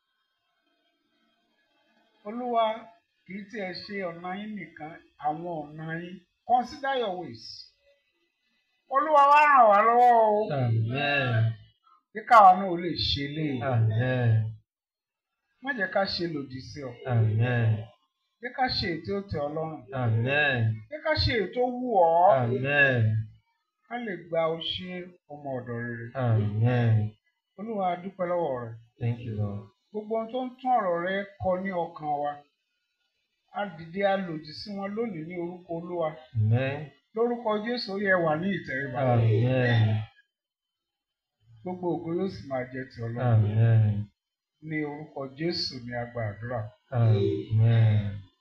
olúwa kì í tiẹ̀ ṣe ọ̀nà yín nìkan àwọn ọ̀nà yín consider your ways olúwa wá ràn wá lọ́wọ́ o Amen. kí káwa náà ó lè ṣe léyìí Amen. má jẹ́ ká ṣe lòdì sí ọ Amen. jẹ́ ká ṣe ètò tẹ́ ọ lọ́rùn Amen. jẹ́ ká ṣe ètò wù ọ́ Amen. ká lè gba oṣé ọmọ ọ̀dọ̀ rere Amen. olúwa a dúpẹ́ lọ́wọ́ rẹ Thank you, Lord. gbogbo ohun tó ń tún ọ̀rọ̀ rẹ kọ ní ọkàn wa a dìde a lòdì sí wọn lónìí ní orúkọ olúwa Amen. lórúkọ jésù ó yẹ wà ní ìtẹríba Amen. gbogbo ògo yóò sì máa jẹ́ ti ọlọ́run Amen. ní orúkọ jésù ní a gba àdúrà Amen.